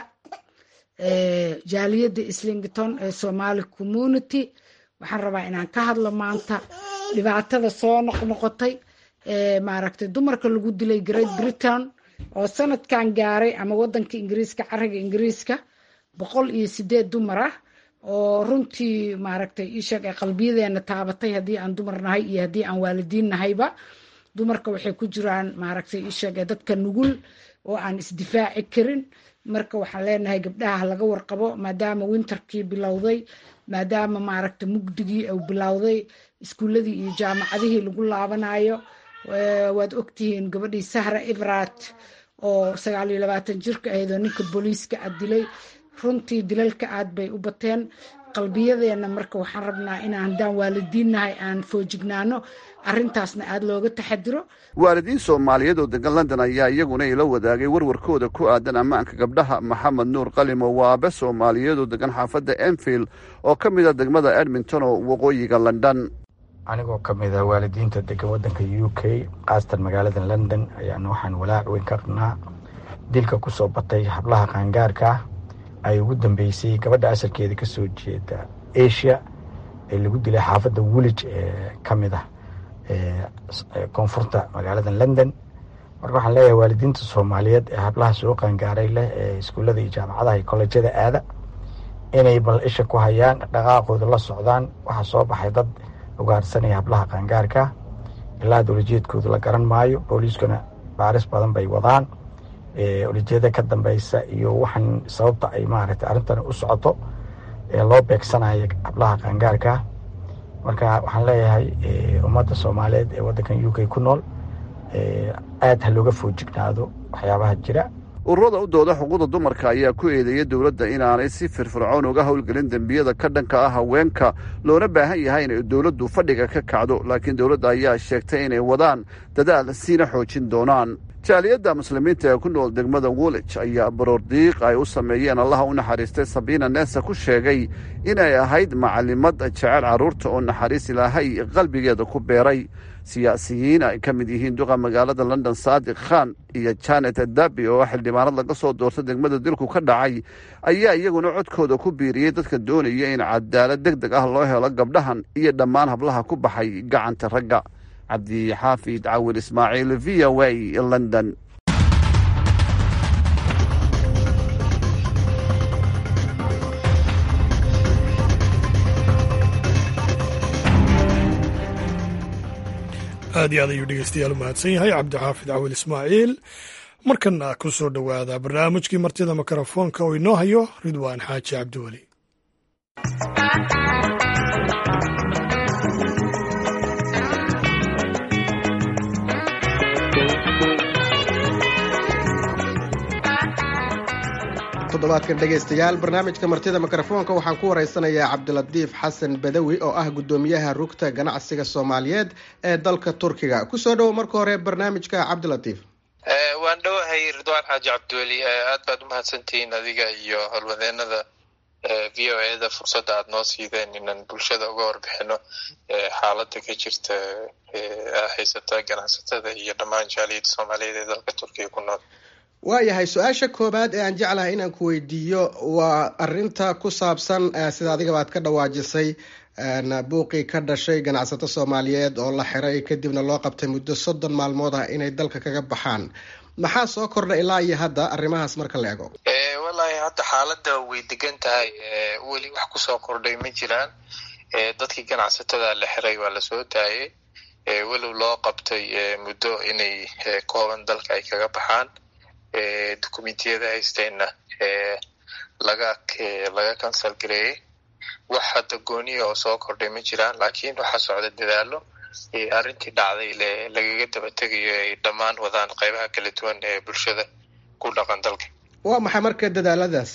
jaaliyadda islington ee somaali community waxaan rabaa inaan ka hadlo maanta dhibaatada soo noqnoqotay maaragtay dumarka lagu dilay great britain oo sanadkan gaaray ama wadanka ingiriiska cariga ingiriiska boqol iyo sideed dumar ah oo runtii maaragtay isheeg ay qalbiyadeena taabatay haddii aan dumar nahay iyo haddii aan waalidiin nahayba dumarka waxay ku jiraan maaragtay isheeg ee dadka nugul oo aan isdifaaci karin marka waxaan leenahay gabdhaha laga warqabo maadaama winterkii bilowday maadaama maaragta mugdigii uu bilowday iskuuladii iyo jaamacadihii lagu laabanayo waad ogtihiin gabadhii sahra ibrat oo sagaal iyo labaatan jirka ahayd oo ninka booliiska a dilay runtii dilalka aad bay u bateen qalbiyadeena marka waxaan rabnaa inaan haddaan waalidiinnahay aan foojignaano arrintaasna aada looga taxadiro waalidiin soomaaliyeed oo degan london ayaa iyaguna ila wadaagay warwarkooda ku aadan ammaanka gabdhaha maxamed nuur qalimo waa abe soomaaliyeed oo degan xaafadda enfield oo ka mid a degmada edmonton oo waqooyiga london anigoo ka mid ah waalidiinta degan waddanka u k khaasatan magaalada london ayaan waxaan walaac weyn ka qabnaa dilka ku soo batay hablaha qaangaarka ah ay ugu dambeysay gabadha asalkeeda ka soo jeeda asia ee lagu dilay xaafadda woolij ee ka mid ah koonfurta magaalada london marka waxaan leeyahay waalidiinta soomaaliyeed ee hablaha soo qaangaaray leh ee iskuullada iyo jaamacadaha iyo kollejyada aada inay bal isha ku hayaan dhaqaaqooda la socdaan waxaa soo baxay dad ugaarsanaya hablaha qaangaarka ilaa dowlajeedkooda la garan maayo booliiskuna baaris badan bay wadaan olajeeda ka dambeysa iyo waxaan sababta ay maaragtay arrintan u socoto ee loo beegsanayo hablaha qaangaarka marka waxaan leeyahay ummadda soomaaliyeed ee waddankan u k ku nool aad ha looga foojignaado waxyaabaha jira ururada u dooda xuquuqda dumarka ayaa ku eedeeyay dowladda inaanay si firfircoon uga howlgelin dembiyada ka dhanka ah haweenka loona baahan yahay inay dowladdu fadhiga ka kacdo laakiin dowladda ayaa sheegtay inay wadaan dadaal siina xoojin doonaan jaaliyadda muslimiinta ee ku nool degmada woolij ayaa baroordiiq ay u sameeyeen allaha u naxariistay sabiina neesa ku sheegay inay ahayd macalimad jecel carruurta oo naxariis ilaahay qalbigeeda ku beeray siyaasiyiin ay ka mid yihiin duqa magaalada london saadiq khan iyo janet dabi oo xildhibaanad laga soo doorta degmada dilku ka dhacay ayaa iyaguna codkooda ku biiriyey dadka doonaya in cadaalad deg deg ah loo helo gabdhahan iyo dhammaan hablaha ku baxay gacanta ragga cabdixaafid cawil ismaaciil v o a london aad iyo aad ayuu dhegeystayaal u mahadsan yahay cabdixaafid cawil ismaaciil markana ku soo dhowaada barnaamijkii martida mikrofoonka oo inoo hayo ridwaan xaaji cabdiweli toddobaadkan dhegaystayaal barnaamijka martida mikrofoonka waxaan ku waraysanayaa cabdilatiif xasan badawi oo ah guddoomiyaha rugta ganacsiga soomaaliyeed ee dalka turkiga kusoo dhowo marka hore barnaamijka cabdilatiif waan dhowahay ridwaan xaaji cabdiweli aad baad umahadsantihiin adiga iyo howlwadeenada v o e da fursadda aada noo siideen inaan bulshada uga warbixino xaaladda ka jirta haysata ganacsatada iyo dhammaan jaaliyadda soomaaliyeed ee dalka turkiga ku nool waayahay su-aasha koowaad ee aan jeclahay inaan ku weydiiyo waa arinta ku saabsan sida adigaba aad ka dhawaajisay buuqii ka dhashay ganacsato soomaaliyeed oo la xiray kadibna loo qabtay muddo soddon maalmood ah inay dalka kaga baxaan maxaa soo kordha ilaa iyo hadda arrimahaas marka la ego wallaahi hadda xaaladda way degan tahay weli wax kusoo kordhay ma jiraan dadkii ganacsatada la xiray waa lasoo daayay walow loo qabtay muddo inay kooban dalka ay kaga baxaan documentiyada haysteenna laga laga cancel gareeyey wax hadda gooniya oo soo kordhay ma jiraan laakiin waxaa socda dadaalo arrintii dhacday lagaga daba tegayo ay dhammaan wadaan qeybaha kala duwan ee bulshada ku dhaqan dalka waa maxay marka dadaaladaas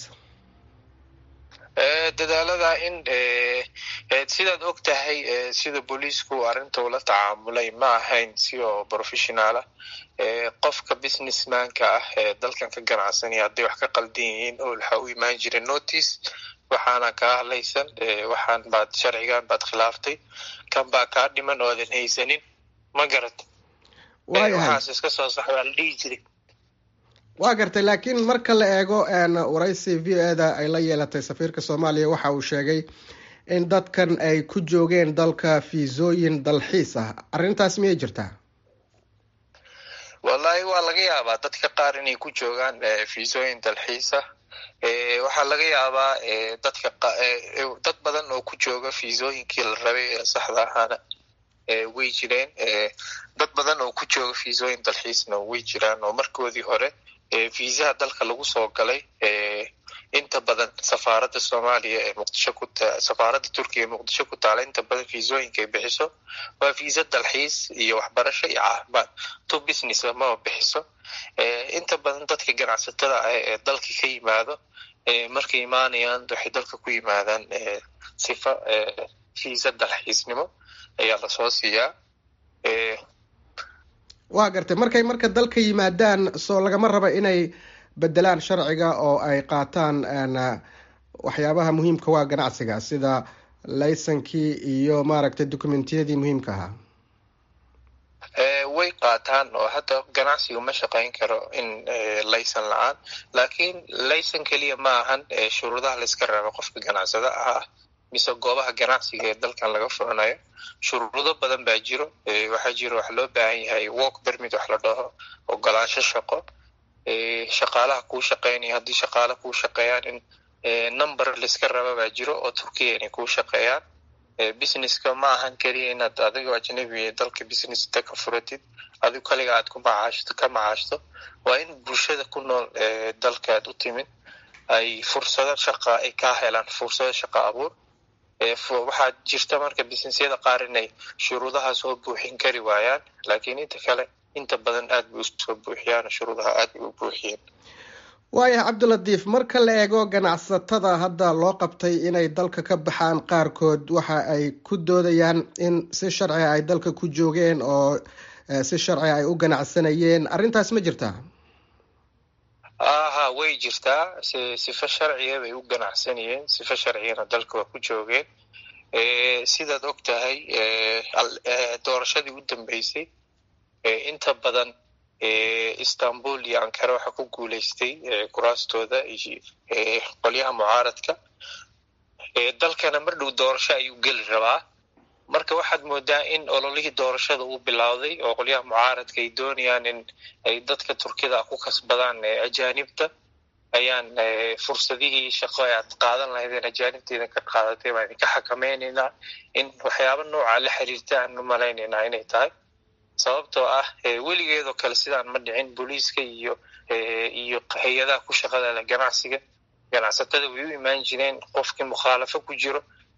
dadaalada in sidaad og tahay sida booliisku arrinta ula tacaamulay ma ahayn si oo professionaala qofka businessmanka ah ee dalkan ka ganacsanaya hadday wax ka qaldan yihiin oo waxaa u imaan jira notice waxaana kaa hadlaysan waxaan baad sharcigan baad khilaaftay kan baa kaa dhiman oodan haysanin ma garat waxaas iska soo sax waa la dhihi jiray waa gartay laakiin marka la eego waraysi v o eda ay la yeelatay safiirka soomaaliya waxa uu sheegay in dadkan ay ku joogeen dalka fiisooyin dalxiis ah arrintaas miyay jirtaa wallahi waa laga yaabaa dadka qaar inay ku joogaan fiisooyin dalxiis ah waxaa laga yaabaa dadka dad badan oo ku jooga fiisooyinkii la rabay ee saxda ahaana way jireen dad badan oo ku jooga fiisooyin dalxiisna way jiraan oo markoodii hore fiisaha dalka lagu soo galay inta badan safaaradda soomaaliya ee muqdisho ku safaaradda turkiya ee muqdisho ku taala inta badan fiisooyinka ay bixiso waa fiisa dalxiis iyo waxbarasho iyo caafimaad to business maba bixiso inta badan dadka ganacsatada ah ee dalka ka yimaado markay imaanayaan waxay dalka ku yimaadaan sifa fiisa dalxiisnimo ayaa lasoo siiyaa waa gartay markay marka dalka yimaadaan soo lagama raba inay bedelaan sharciga oo ay qaataan waxyaabaha muhiimka waa ganacsiga sida laysankii iyo maaragtay dokumentiyadii muhiimka ahaa way qaataan oo hadda ganacsiga ma shaqayn karo in laysan la-aan laakiin laysan keliya ma ahan shuruudaha layska reebo qofka ganacsada ah mise goobaha ganacsiga ee dalkan laga furanayo shuruudo badan baa jiro waxaa jiro wax loo baahan yahay work permit wax la dhaho ogolaansho shaqo shaqaalaha kuu shaqeynaya haddii shaqaala kuu shaqeeyaan in number layska raba baa jiro oo turkiya inay kuu shaqeeyaan businesska ma ahan keliya inaad adigo ajnabi dalka business ta ka furatid adigo kaliga aad ku macaashto ka macaashto waa in bulshada ku nool dalkaad u timid ay fursado shaqa ay kaa helaan fursado shaqa abuur waxaa jirta marka businessyada qaar inay shuruudaha soo buuxin kari waayaan laakiin inta kale inta badan aad bay usoo buuxiyaan shuruudaha aad bay u buuxiyeen waayahay cabdilatiif marka la eego ganacsatada hadda loo qabtay inay dalka ka baxaan qaarkood waxa ay ku doodayaan in si sharciga ay dalka ku joogeen oo si sharciga ay u ganacsanayeen arrintaas ma jirtaa aha way jirtaa sifa sharciga bay u ganacsanayeen sifa sharcigana dalka waa ku joogeen sidaad og tahay doorashadii u dambeysay inta badan istanbul iyo ankara waxaa ku guuleystay kuraastooda iyo qolyaha mucaaradka dalkana mar dhow doorasho ayuu geli rabaa marka waxaad moodaa in ololihii doorashada uu bilowday oo qolyaha mucaaradka ay doonayaan in ay dadka turkida ku kasbadaan ajaanibta ayaan fursadihii shaqo e aad qaadan lahaydeen ajaanibteeda ka qaadatay baan idinka xakamaynaynaa in waxyaaba nooca la xiriirta aan u malaynaynaa inay tahay sababtoo ah weligeedoo kale sidaan ma dhicin booliiska iyo iyo hay-adaha ku shaqada leh ganacsiga ganacsatada way u imaan jireen qofkii mukhaalafo ku jiro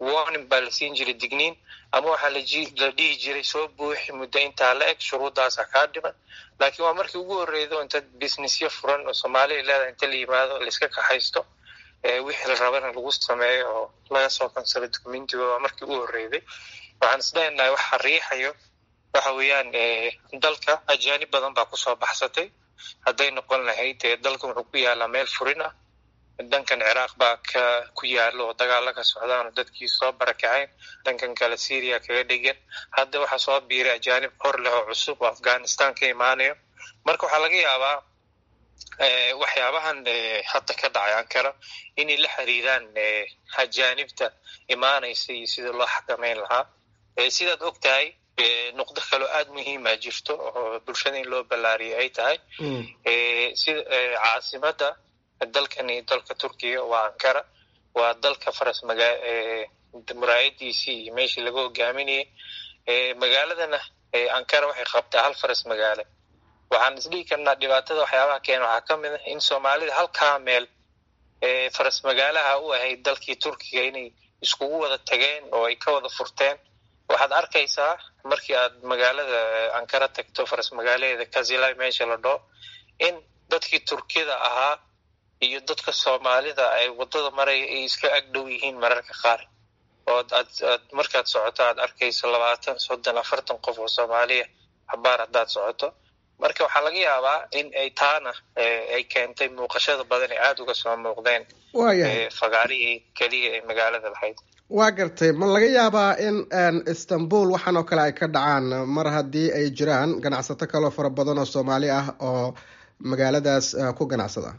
warning baa la siin jiray digniin ama waxaa la dhihi jiray soo buuxi muddo intaa la eg shuruuddaasa kaa dhiman laakiin waa markii ugu horreydo inta businessyo furan oo soomaaliya leedahay inta la yimaado laiska kaxaysto wixii la rabana lagu sameeyo oo laga soo kansalo documentiga waa markii ugu horreyday waxaan islenahay waxa riixayo waxa weeyaan dalka ajaanib badan baa kusoo baxsatay hadday noqon lahayd dalkan wuxuu ku yaalaa meel furin ah dhankan ciraaq baa ka ku yaalo oo dagaalo ka socdaan oo dadkii soo barakaceen dhankan kale syria kaga dhegan hadda waxaa soo biiray ajaanib hor leh oo cusub oo afghanistan ka imaanayo marka waxaa laga yaabaa waxyaabahan hadda ka dhacay ankara inay la xiriiraan ajaanibta imaanaysa iyo sida loo xakameyn lahaa sidaad og tahay nuqdo kaloo aada muhiima jirto oo bulshada in loo ballaariyo ay tahay sida caasimada dalkan iyo dalka turkiga waa ankara waa dalka faras maga muraayadiisii iyo meeshii laga hogaaminayay magaaladana ankara waxay qabtaa hal faras magaale waxaan isdhihi karnaa dhibaatada waxyaabaha keena waxaa ka mid ah in soomaalida halkaa meel faras magaalaha u ahayd dalkii turkiga inay iskugu wada tageen oo ay ka wada furteen waxaad arkaysaa markii aad magaalada ankara tagto faras magaalaheeda kazilay meesha la dhoo in dadkii turkida ahaa iyo dadka soomaalida ay wadada maraya ay iska agdhow yihiin mararka qaar oo aad aad markaad socoto aad arkayso labaatan soddon afartan qof oo soomaaliya habaar haddaad socoto marka waxaa laga yaabaa in ay taana ay keentay muuqashada badan ee aada uga soo muuqdeen fagaarihii keliya ee magaalada lahayd waa gartay ma laga yaabaa in istanbul waxaan oo kale ay ka dhacaan mar haddii ay jiraan ganacsato kaloo fara badan oo soomaali ah oo magaaladaas ku ganacsada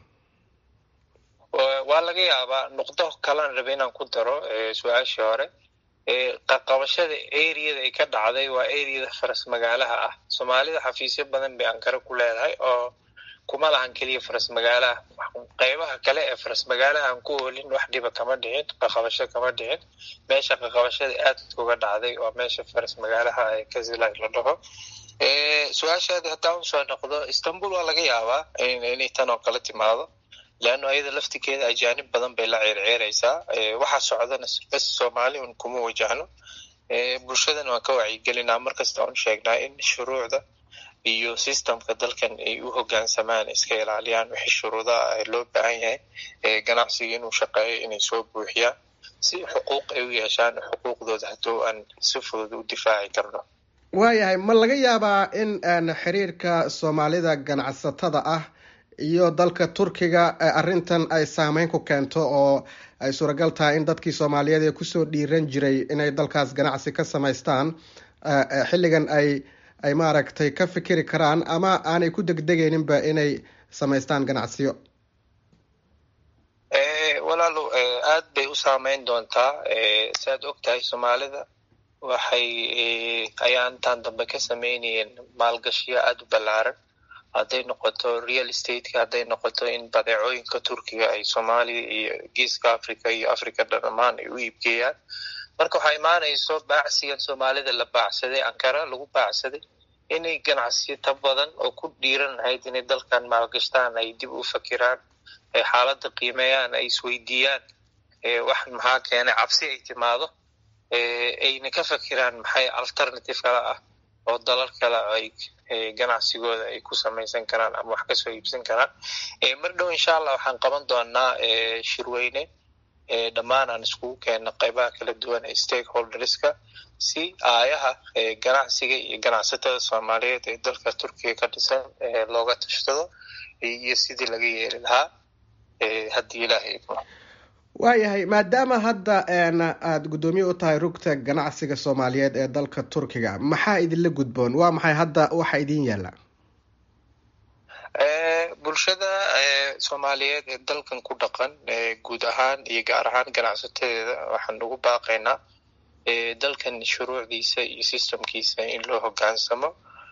waa laga yaabaa nuqdo kalan raba inaan ku daro su-aashii hore qaqabashada areada ay ka dhacday waa areada faras magaalaha ah soomaalida xafiisyo badan bay ankara ku leedahay oo kuma lahan keliya faras magaalaha qeybaha kale ee faras magaalaha aan ku oolin wax dhiba kama dhicin qaqabasho kama dhicin meesha qaqabashada aad uga dhacday waa meesha faras magaalaha ee kazilay la dhaho su-aashaadi haddaan usoo noqdo istanbul waa laga yaabaa inay tan oo kale timaado leanno ayada laftikeeda ajaanib badan bay la ceerceeraysaa waxaa socdana bas soomaali un kuma wajahno bulshadana waan ka wacyigelinaa markasta on sheegnaa in shuruucda iyo systemka dalkan ay u hogaansamaan iska ilaaliyaan wixii shuruudaha loo baahan yahay ganacsiga inuu shaqeeyo inay soo buuxiyaan si xuquuq ay u yeeshaan xuquuqdooda hadduu aan si fudud u difaaci karno waayahay ma laga yaabaa in xiriirka soomaalida ganacsatada ah iyo dalka turkiga arrintan ay saameyn ku keento oo ay suuragal tahay in dadkii soomaaliyeed ee kusoo dhiiran jiray inay dalkaas ganacsi ka samaystaan xilligan ay ay maaragtay ka fikiri karaan ama aanay ku degdegayninba inay samaystaan ganacsiyo walaalo aad bay u saameyn doontaa si aad og tahay soomaalida waxay ayaantan dambe ka sameynayeen maalgashiyo aada u ballaaran hadday noqoto real stateka hadday noqoto in badeecooyinka turkiga ay soomaaliya iyo geeska africa iyo africa dhammaan ay u iibgeeyaan marka waxaa imaanayso baacsigan soomaalida la baacsaday ankara lagu baacsaday inay ganacsiyata badan oo ku dhiiran lahayd inay dalkan maalgashtaan ay dib u fakiraan ay xaaladda qiimeeyaan ay isweydiiyaan wax maxaa keenay cabsi ay timaado ayna ka fakiraan maxay alternative kale ah oo dalal kale ay ganacsigooda ay ku samaysan karaan ama wax kasoo iibsan karaan mar dhow insha allah waxaan qaban doonaa shirweyne dhammaan aan iskugu keenno qaybaha kala duwan ee stakeholderska si aayaha ganacsiga iyo ganacsatada soomaaliyeed ee dalka turkiga ka dhisan looga tashtado iyo sidii laga yeeli lahaa haddii ilaahay idmo waayahay maadaama hadda aada guddoomiye u tahay rugta ganacsiga soomaaliyeed ee dalka turkiga maxaa idinla gudboon waa maxay hadda waxa idin yaalla bulshada soomaaliyeed ee dalkan ku dhaqan guud ahaan iyo gaar ahaan ganacsatadeeda waxaan ugu baaqaynaa dalkan shuruucdiisa iyo systemkiisa in loo hogaansamo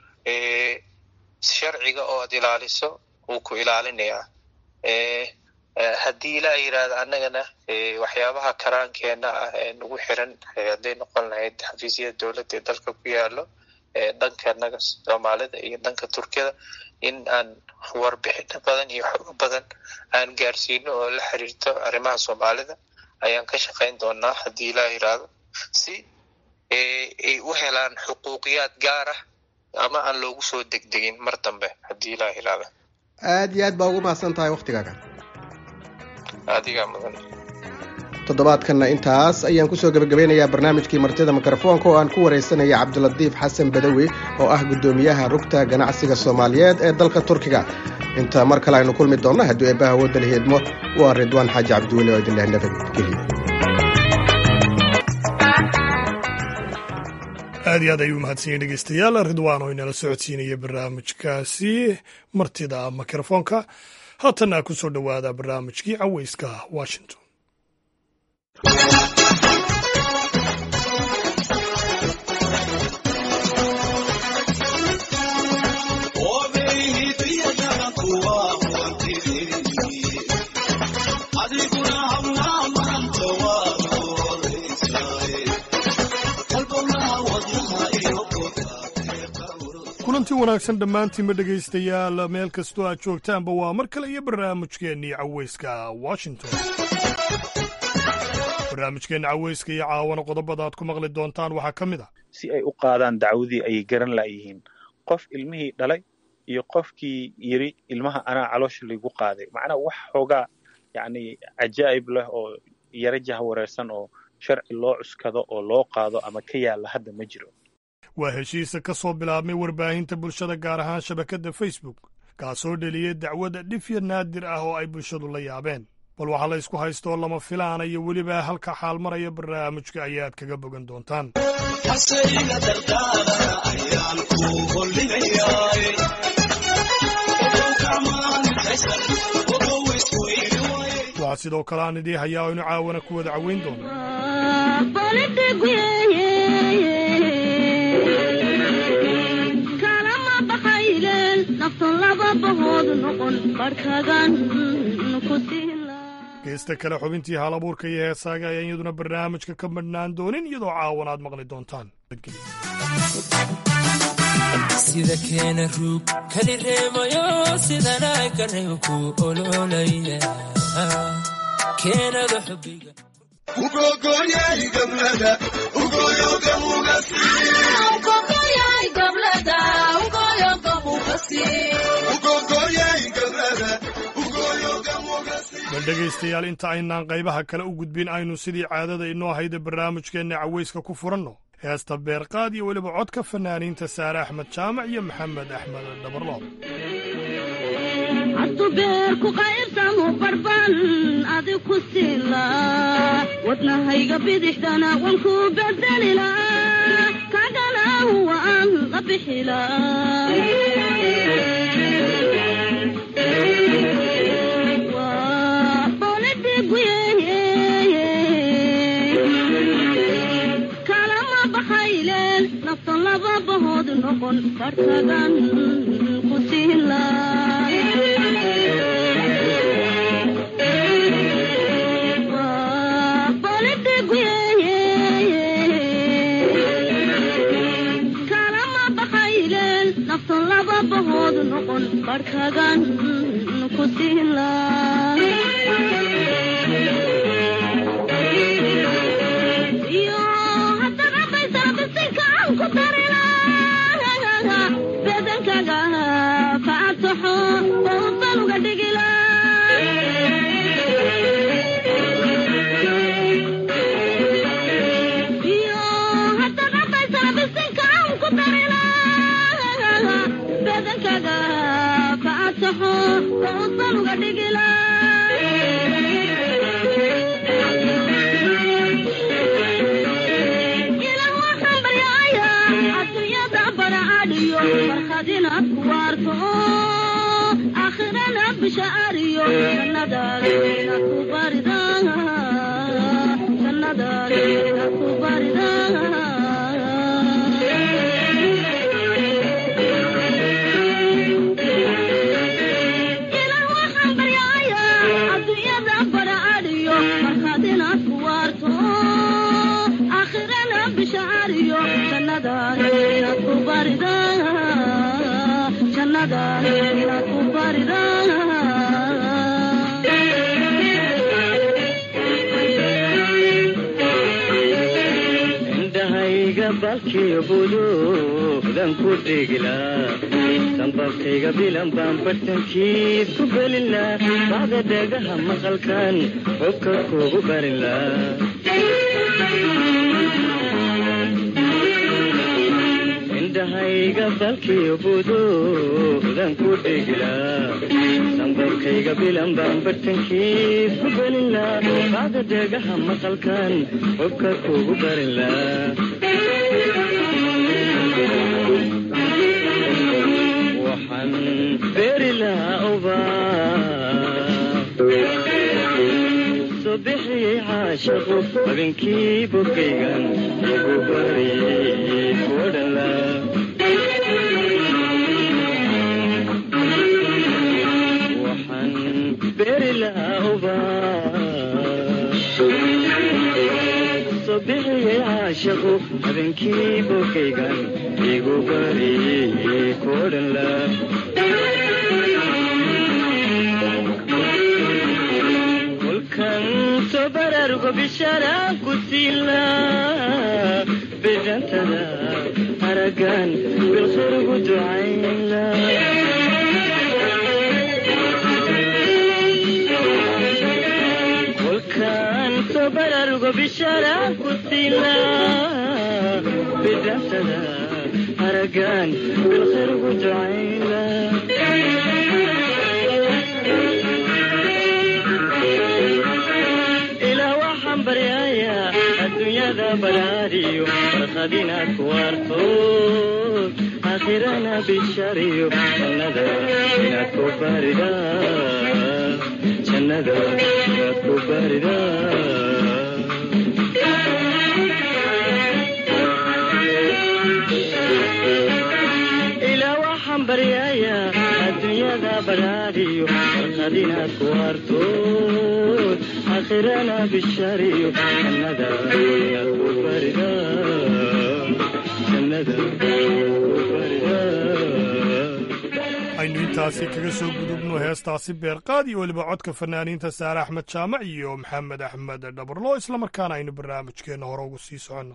sharciga oo aad ilaaliso wuu ku ilaalinayaa haddii ilaa yirahda annagana waxyaabaha karaankeena ah ee nagu xiran hadday noqon lahayd xafiisyada dowladda ee dalka ku yaalo dhanka naga soomaalida iyo dhanka turkiyada in aan warbixino badan iyo xogo badan aan gaarsiino oo la xiriirto arrimaha soomaalida ayaan ka shaqayn doonaa haddii ilaa yiraahdo si ay u helaan xuquuqiyaad gaar ah ama aan loogu soo degdegin mar dambe haddii ilaa yiraahdo aad iyo aad baa ugu mahadsan tahay waktigaaga adigaa mudan toddobaadkanna intaas ayaan kusoo gebagabeynayaa barnaamijkii martida mikrofoonka oo aan ku waraysanaya cabdilatiif xasan badawi oo ah guddoomiyaha rugta ganacsiga soomaaliyeed ee dalka turkiga inta mar kale aynu kulmi doonno hadduu eebbaha wadda la heedmo waa ridwaan xaaji cabdiweli oo idinleh nabadgelyo aad iyo aad ayuu mahadsan yahay dhegeystayaal ridwaan oo inala socodsiinaya barnaamijkaasi martida mikrofoonka haatanna ku soo dhowaada barnaamijkii caweyska washington kulanti wanaagsan dhammaantiinba dhegaystayaal meel kastoo aad joogtaanba waa mar kale iyo barnaamijkeennii caweyska washington barnaamijkeenna caweyska iyo caawana qodobada aad ku maqli doontaan waxaa ka mid ah si ay u qaadaan dacwadii ayay garan la'yihiin qof ilmihii dhalay iyo qofkii yiri ilmaha anaa caloosha laygu qaaday macnaa wax xoogaa yacni cajaa'ib leh oo yara jaha wareersan oo sharci loo cuskado oo loo qaado ama ka yaalla hadda ma jiro waa heshiisa ka soo bilaabmay warbaahinta bulshada gaar ahaan shabakadda facebook kaasoo dheliyey dacwada dhifya naadir ah oo ay bulshadu la yaabeen bal waxaa la ysku haystoo lama filaana iyo weliba halka xaal maraya barnaamijka ayaad kaga bogan doontaan waxaa sidoo kale aan idii hayaa o inu caawana ku wada caweyn doono geesta kale xubintii hal abuurka iyo heesaaga ayaan iyaduna barnaamijka ka madhnaan doonin iyadoo caawan aad maqli doontaan sida keena ruug kali reemayo sidana kareebku ololaya keenada xubiga bal dhegaystayaal inta aynaan qaybaha kale u gudbin aynu sidii caadada inoo hayda barnaamijkeenna caweyska ku furanno heesta beerqaad iyo weliba codka fanaaniinta saare axmed jaamac iyo maxamed axmed dhabarloob atubeerku qaybsamu barban adi ku siila wadnahayga bidixdana wanku bedelila kagana waan la bixila kalama baxayleen nafta laba bahood noqon bartagan ku siila kalama baxayleen nafta laba bahood noqon bartagan ku siila balkiyo buduudan ku dhigilaa sanbabkayga bilan baan bartankiis ku gelilaa bacda dhegaha maqalkan xubka kugu barilaa indhahayga balkiyo buduudan ku dhigilaa sanbabkayga bilan baan bartankiis ku gelilaa bacda dhegaha maqalkan xubka kugu barilaa waxaan beeri lahaa ubaa soo bixiyey caashaqu habeenkii bogaygan igu bariyey kuodhala waxaan beeri lahaa ubaa soo bixiyey caashaqu habeenkii bogaygan igu bariyey kuodhala kolkan soo baraarugo bishaaraan ku siila bidantada haragan bilkhayrugu ducayla kolkan soo baraarugo bishaaraan ku siila bidantada haragan bilkhayrugu ducayla ilaa waxaan baryayaa adduunyada balaadiyo farqad inaad ku waarto aakhirana bishariyo jannada inaad ku barida jannada inaad ku barida ilaa waxaan baryayaa adduunyada balaadiyo farqad inaad ku waarto aakhirana bishariyo jannada inaad ku barida jannada aynu intaasi kaga soo gudubno heestaasi beerqaad iyo weliba codka fanaaniinta saare axmed jaamac iyo maxamed axmed dhabarlo islamarkaana aynu barnaamijkeenna hore ugu sii soconno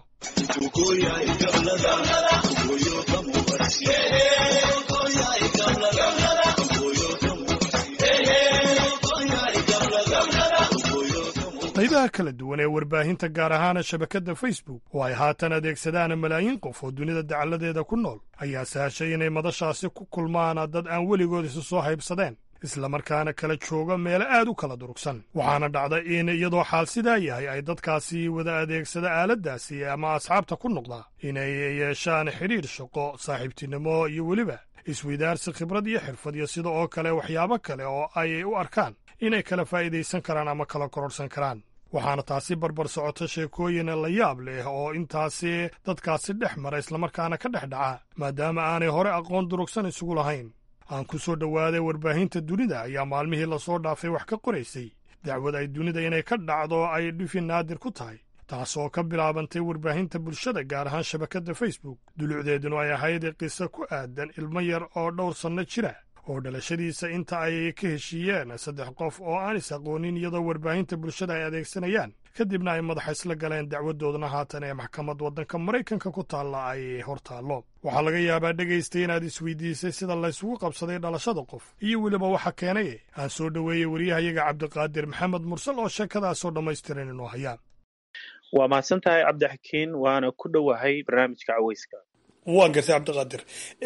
qaybaha kala duwan ee warbaahinta gaar ahaana shabakadda facebook oo ay haatan adeegsadaan malaayiin qof oo dunida dacalladeeda ku nool ayaa sahashay inay madashaasi ku kulmaan dad aan weligood isu soo haybsadeen islamarkaana kala jooga meelo aad u kala durugsan waxaana dhacda in iyadoo xaal sidaa yahay ay dadkaasi wada adeegsada aaladdaasi ama asxaabta ku noqda inay yeeshaan xidhiidh shaqo saaxiibtinimo iyo weliba isweydaarsi khibrad iyo xirfad iyo sida oo kale waxyaabo kale oo ay u arkaan inay kala faa'iidaysan karaan ama kala kororhsan karaan waxaana taasi barbar socota sheekooyin la yaab leh oo intaasi dadkaasi dhex mara islamarkaana ka dhex dhaca maadaama aanay hore aqoon durugsan isugu lahayn aan ku soo dhowaaday warbaahinta dunida ayaa maalmihii lasoo dhaafay wax ka qoraysay dacwad ay dunida inay ka dhacdo ay dhifi naadir ku tahay taas oo ka bilaabantay warbaahinta bulshada gaar ahaan shabakadda facebook dulucdeeduna ay ahayd qiso ku aadan ilmo yar oo dhowr sanno jira oo dhalashadiisa inta ay ka heshiiyeen saddex qof oo aan is aqoonin iyadoo warbaahinta bulshada ay adeegsanayaan kadibna ay madaxa isla galeen dacwadoodna haatan ee maxkamad waddanka maraykanka ku taalla ay hor taallo waxaa laga yaabaa dhegaystay inaad isweydiisay sida laysugu qabsaday dhalashada qof iyo weliba waxa keenay aan soo dhoweeyey waryahayaga cabdiqaadir maxamed mursal oo sheekadaasoo dhammaystiran inoo hayaa waa mahadsan tahay cabdixakiin waana ku dhowahay barnaamijka caweyska waan gartay cabdiqaadir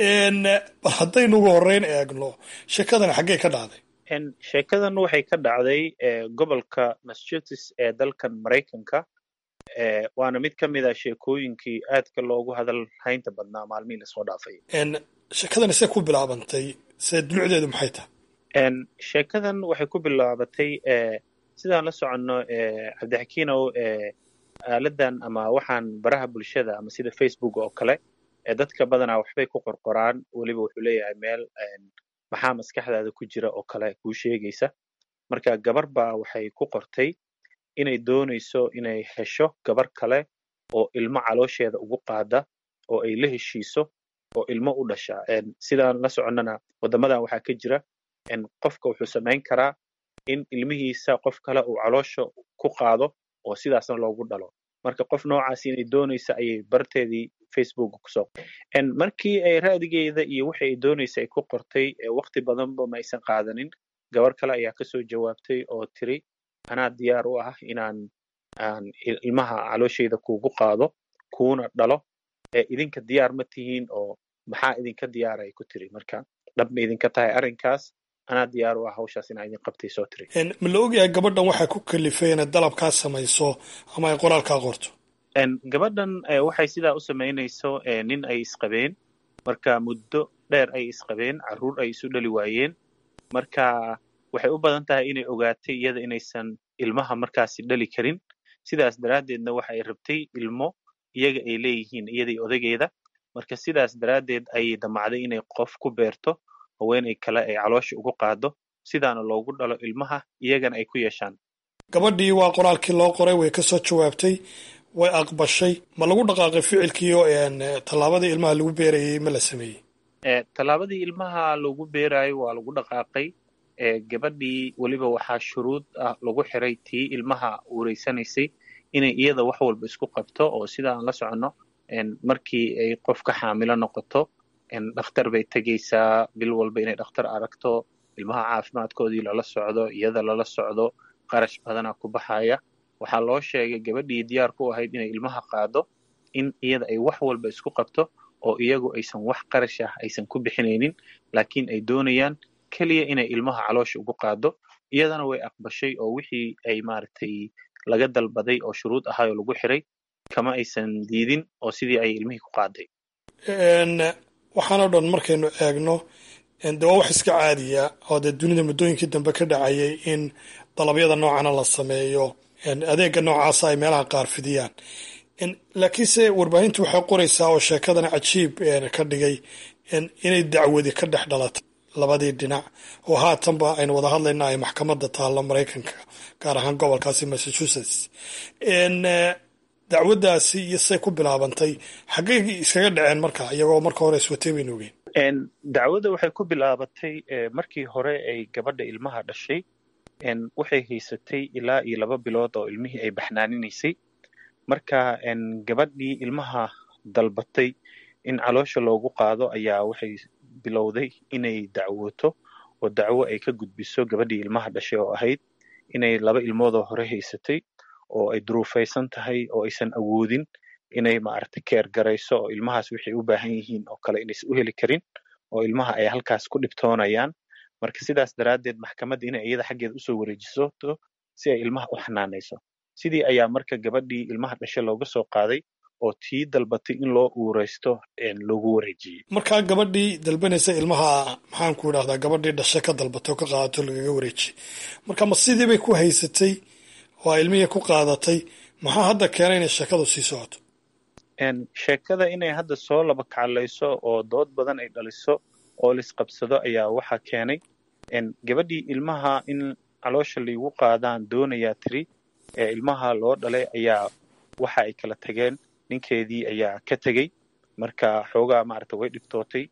bal haddaynu ugu horreyn eegno sheekadan xaggee ka dhacday sheekadan waxay ka dhacday gobolka massachusetts ee dalkan maraykanka waana mid ka mid a sheekooyinkii aadka loogu hadal haynta badnaa maalmihii lasoo dhaafay sheekadan see ku bilaabantay see dulucdeedu maxay tahay sheekadan waxay ku bilaabatay sidaan la soconno cabdixakiinow aaladan ama waxaan baraha bulshada ama sida facebook oo kale dadka badanaa waxbay ku qorqoraan weliba wuxuu leeyahay meel maxaa maskaxdaada ku jira oo kale kuu sheegaysa marka gabar baa waxay ku qortay inay doonayso inay hesho gabar kale oo ilmo caloosheeda ugu qaada oo ay la heshiiso oo ilmo u dhasha sidaan la soconnana waddamadan waxaa ka jira qofka wuxuu samayn karaa in ilmihiisa qof kale uu caloosha ku qaado oo sidaasna loogu dhalo marka qof noocaas inay doonaysa ayay barteedii facebook kusoo markii ay raadigeeda iyo wixii ay doonaysa ay ku qortay waqti badanba ma aysan qaadanin gabar kale ayaa kasoo jawaabtay oo tiri anaa diyaar u ah inaan aan ilmaha calooshayda kuugu qaado kuuna dhalo idinka diyaar ma tihiin oo maxaa idinka diyaara ay ku tiri marka dhab ma idinka tahay arrinkaas anaa diyaar u ah hawshaas inaa idin qabtay soo tiri ma la ogyahay gabadhan waxay ku kalifay inay dalabkaa samayso ama ay qoraalkaa qorto gabadhan waxay sidaa u samaynayso nin ay isqabeen marka muddo dheer ay isqabeen carruur ay isu dhali waayeen marka waxay u badan tahay inay ogaatay iyada inaysan ilmaha markaasi dhali karin sidaas daraaddeedna waxa ay rabtay ilmo iyaga ay leeyihiin iyadai odageeda marka sidaas daraaddeed ayay damacday inay qof ku beerto haweenay kale ay caloosha ugu qaado sidaana loogu dhalo ilmaha iyagana ay ku yeeshaan gabadhii waa qoraalkii loo qoray way ka soo jawaabtay way aqbashay ma lagu dhaqaaqay ficilkii oo tallaabadii ilmaha lagu beerayay ma la sameeyey tallaabadii ilmaha lagu beeraayo waa lagu dhaqaaqay gabadhii weliba waxaa shuruud ah lagu xiray tii ilmaha uuraysanaysay inay iyada wax walba isku qabto oo sida aan la soconno markii ay qofka xaamilo noqoto dhakhtar bay tegaysaa bil walba inay dhakhtar aragto ilmaha caafimaadkoodii lala socdo iyada lala socdo qarash badana ku baxaya waxaa loo sheegay gabadhii diyaar ku ahayd inay ilmaha qaado in iyada ay wax walba isku qabto oo iyagu aysan wax qarash ah aysan ku bixinaynin laakiin ay doonayaan keliya inay ilmaha caloosha ugu qaado iyadana way aqbashay oo wixii ay maaragtay laga dalbaday oo shuruud ahaayoo lagu xiray kama aysan diidin oo sidii ay ilmihii ku qaaday waxaanoo dhan markaynu eegno de waa wax iska caadiya oo dee dunida muddooyinkii dambe ka dhacayay in dalabyada noocana la sameeyo adeega noocaasa ay meelaha qaar fidiyaan laakiinse warbaahintu waxay qoraysaa oo sheekadana cajiib ka dhigay inay dacwadi ka dhex dhalatay labadii dhinac oo haatanba aynu wada hadlayna ay maxkamadda taallo maraykanka gaar ahaan gobolkaasi massachusetts dacwaddaasi iyo say ku bilaabantay xaggay iskaga dhaceen marka iyagoo marka hore iswatay baynu ogeyn dacwadda waxay ku bilaabatay markii hore ay gabadha ilmaha dhashay waxay haysatay ilaa iyo laba bilood oo ilmihii ay baxnaaninaysay marka gabadhii ilmaha dalbatay in caloosha loogu qaado ayaa waxay bilowday inay dacwooto oo dacwo ay ka gudbiso gabadhii ilmaha dhashay oo ahayd inay laba ilmoodoo hore haysatay oo ay duruufaysan tahay oo aysan awoodin inay maaragtay keer garayso oo ilmahaas waxay u baahan yihiin oo kale inaysan u heli karin oo ilmaha ay halkaas ku dhibtoonayaan marka sidaas daraaddeed maxkamadda inay iyada xaggeeda usoo wareejiso si ay ilmaha u xanaanayso sidii ayaa marka gabadhii ilmaha dhashay looga soo qaaday oo tii dalbatay in loo uuraysto loogu wareejiyey markaa gabadhii dalbanaysa ilmaha maxaan ku idhahdaa gabadhii dhashe ka dalbatay oo ka qaadato lagaga wareejiyey marka ma sidii bay ku haysatay oo ay ilmihii ku qaadatay maxaa hadda keenay inay sheekadu sii socoto sheekada inay hadda soo laba kaclayso oo dood badan ay dhaliso oo laisqabsado ayaa waxaa keenay gabadhii ilmaha in caloosha laigu qaadaan doonayaa tiri ee ilmaha loo dhalay ayaa waxa ay kala tageen ninkeedii ayaa ka tegey marka xoogaa maaragtay way dhibtootay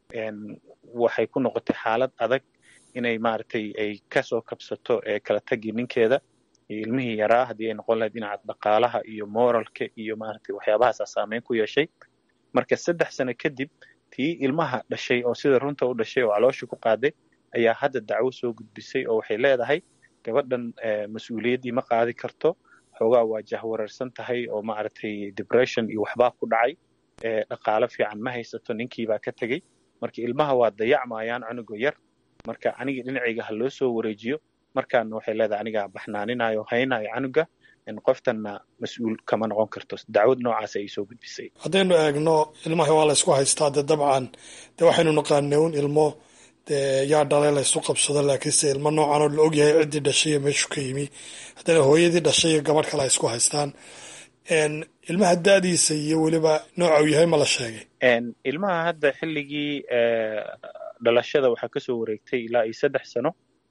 waxay ku noqotay xaalad adag inay maaragtay ay kasoo kabsato ee kala tagi ninkeeda iyo ilmihii yaraa haddii ay noqon lahayd dhinaca dhaqaalaha iyo moralka iyo maaragtay waxyaabahaasaa saameyn ku yeeshay marka saddex sano kadib tii ilmaha dhashay oo sida runta u dhashay oo caloosha ku qaaday ayaa hadda dacwo soo gudbisay oo waxay leedahay gabadhan mas-uuliyaddii ma qaadi karto xoogaa waa jahwareersan tahay oo maaragtay depression iyo waxbaa ku dhacay dhaqaalo fiican ma haysato ninkiibaa ka tegey marka ilmaha waa dayacmayaan cunuga yar marka aniga dhinacayga ha loo soo wareejiyo markaana waxay leedahay anigaa baxnaaninayo haynayo canuga qoftanna mas-uul kama noqon karto dacwad noocaas ay soo gudbisay haddaynu eegno ilmaha waa la ysku haystaa dee dabcan dee waxaynu naqaanay un ilmo dee yaa dhalay la ysu qabsado laakiinse ilmo noocan oo la ogyahay ciddii dhashay iyo meeshu ka yimi haddana hooyadii dhashay iyo gabadh kale ay isku haystaan ilmaha da'diisa iyo weliba nooca uu yahay ma la sheegay ilmaha hadda xilligii dhalashada waxaa kasoo wareegtay ilaa iyo saddex sano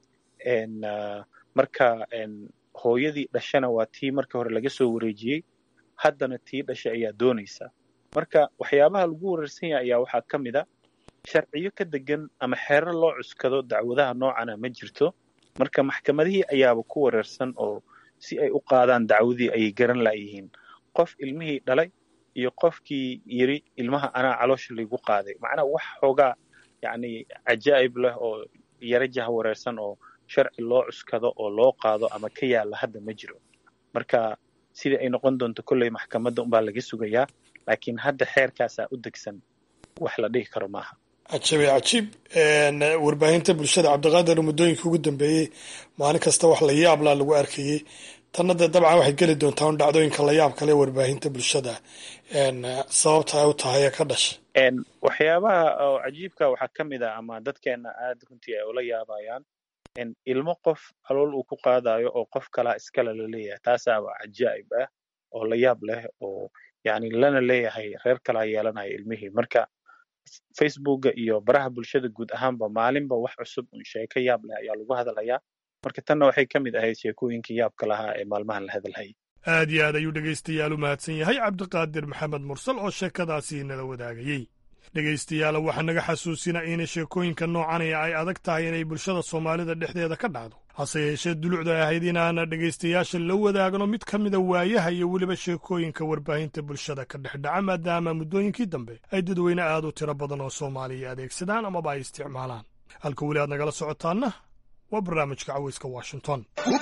marka hooyadii dhashana waa tii marka hore laga soo wareejiyey haddana tii dhashay ayaa doonaysa marka waxyaabaha lagu wareersan yahay ayaa waxaa ka mid a sharciyo ka degan ama xeerar loo cuskado dacwadaha noocana ma jirto marka maxkamadihii ayaaba ku wareersan oo si ay u qaadaan dacwadii ayay garan laayihiin qof ilmihii dhalay iyo qofkii yiri ilmaha anaa caloosha laygu qaaday macnaa wax xoogaa yacni cajaa'ib leh oo yara jaha wareersan oo sharci loo cuskado oo loo qaado ama ka yaalla hadda ma jiro marka sidii ay noqon doonto kolley maxkamadda unbaa laga sugayaa laakiin hadda xeerkaasaa u degsan wax la dhihi karo maaha cajabe cajiib warbaahinta bulshada cabdiqaadir muddooyinka ugu dambeeyey maalin kasta wax la yaablaa lagu arkayey tanna dee dabcan waxay geli doontaa un dhacdooyinka la yaab kale warbaahinta bulshada sababta ay u tahay ee ka dhashay waxyaabaha oo cajiibka waxaa ka mid ah ama dadkeena aad runtii ay ula yaabayaan ilmo qof calool uu ku qaadayo oo qof kalaa iskale la leeyahay taasaaba cajaa'ib ah oo la yaab leh oo yani lana leeyahay reer kalaa yeelanaya ilmihii marka facebooka iyo baraha bulshada guud ahaanba maalinba wax cusub un sheeko yaab leh ayaa lagu hadalayaa marka tanna waxay ka mid ahayd sheekooyinkii yaabka lahaa ee maalmahan la hadalhayay aad iyo aad ayuu dhegaystayaal u mahadsan yahay cabdiqaadir maxamed mursal oo sheekadaasi nala wadaagayey dhegaystayaal waxaa naga xasuusina in sheekooyinka noocanaya ay adag tahay inay bulshada soomaalida dhexdeeda ka dhacdo hase yeeshee dulucda ahayd inaana dhegaystayaasha la wadaagno mid ka mida waayaha iyo weliba sheekooyinka warbaahinta bulshada ka dhex dhaca maadaama muddooyinkii dambe ay dadweyne aad u tiro badan oo soomaaliya adeegsadaan amaba ay isticmaalaan halka weli aad nagala socotaanna waa barnaamijka caweyska washington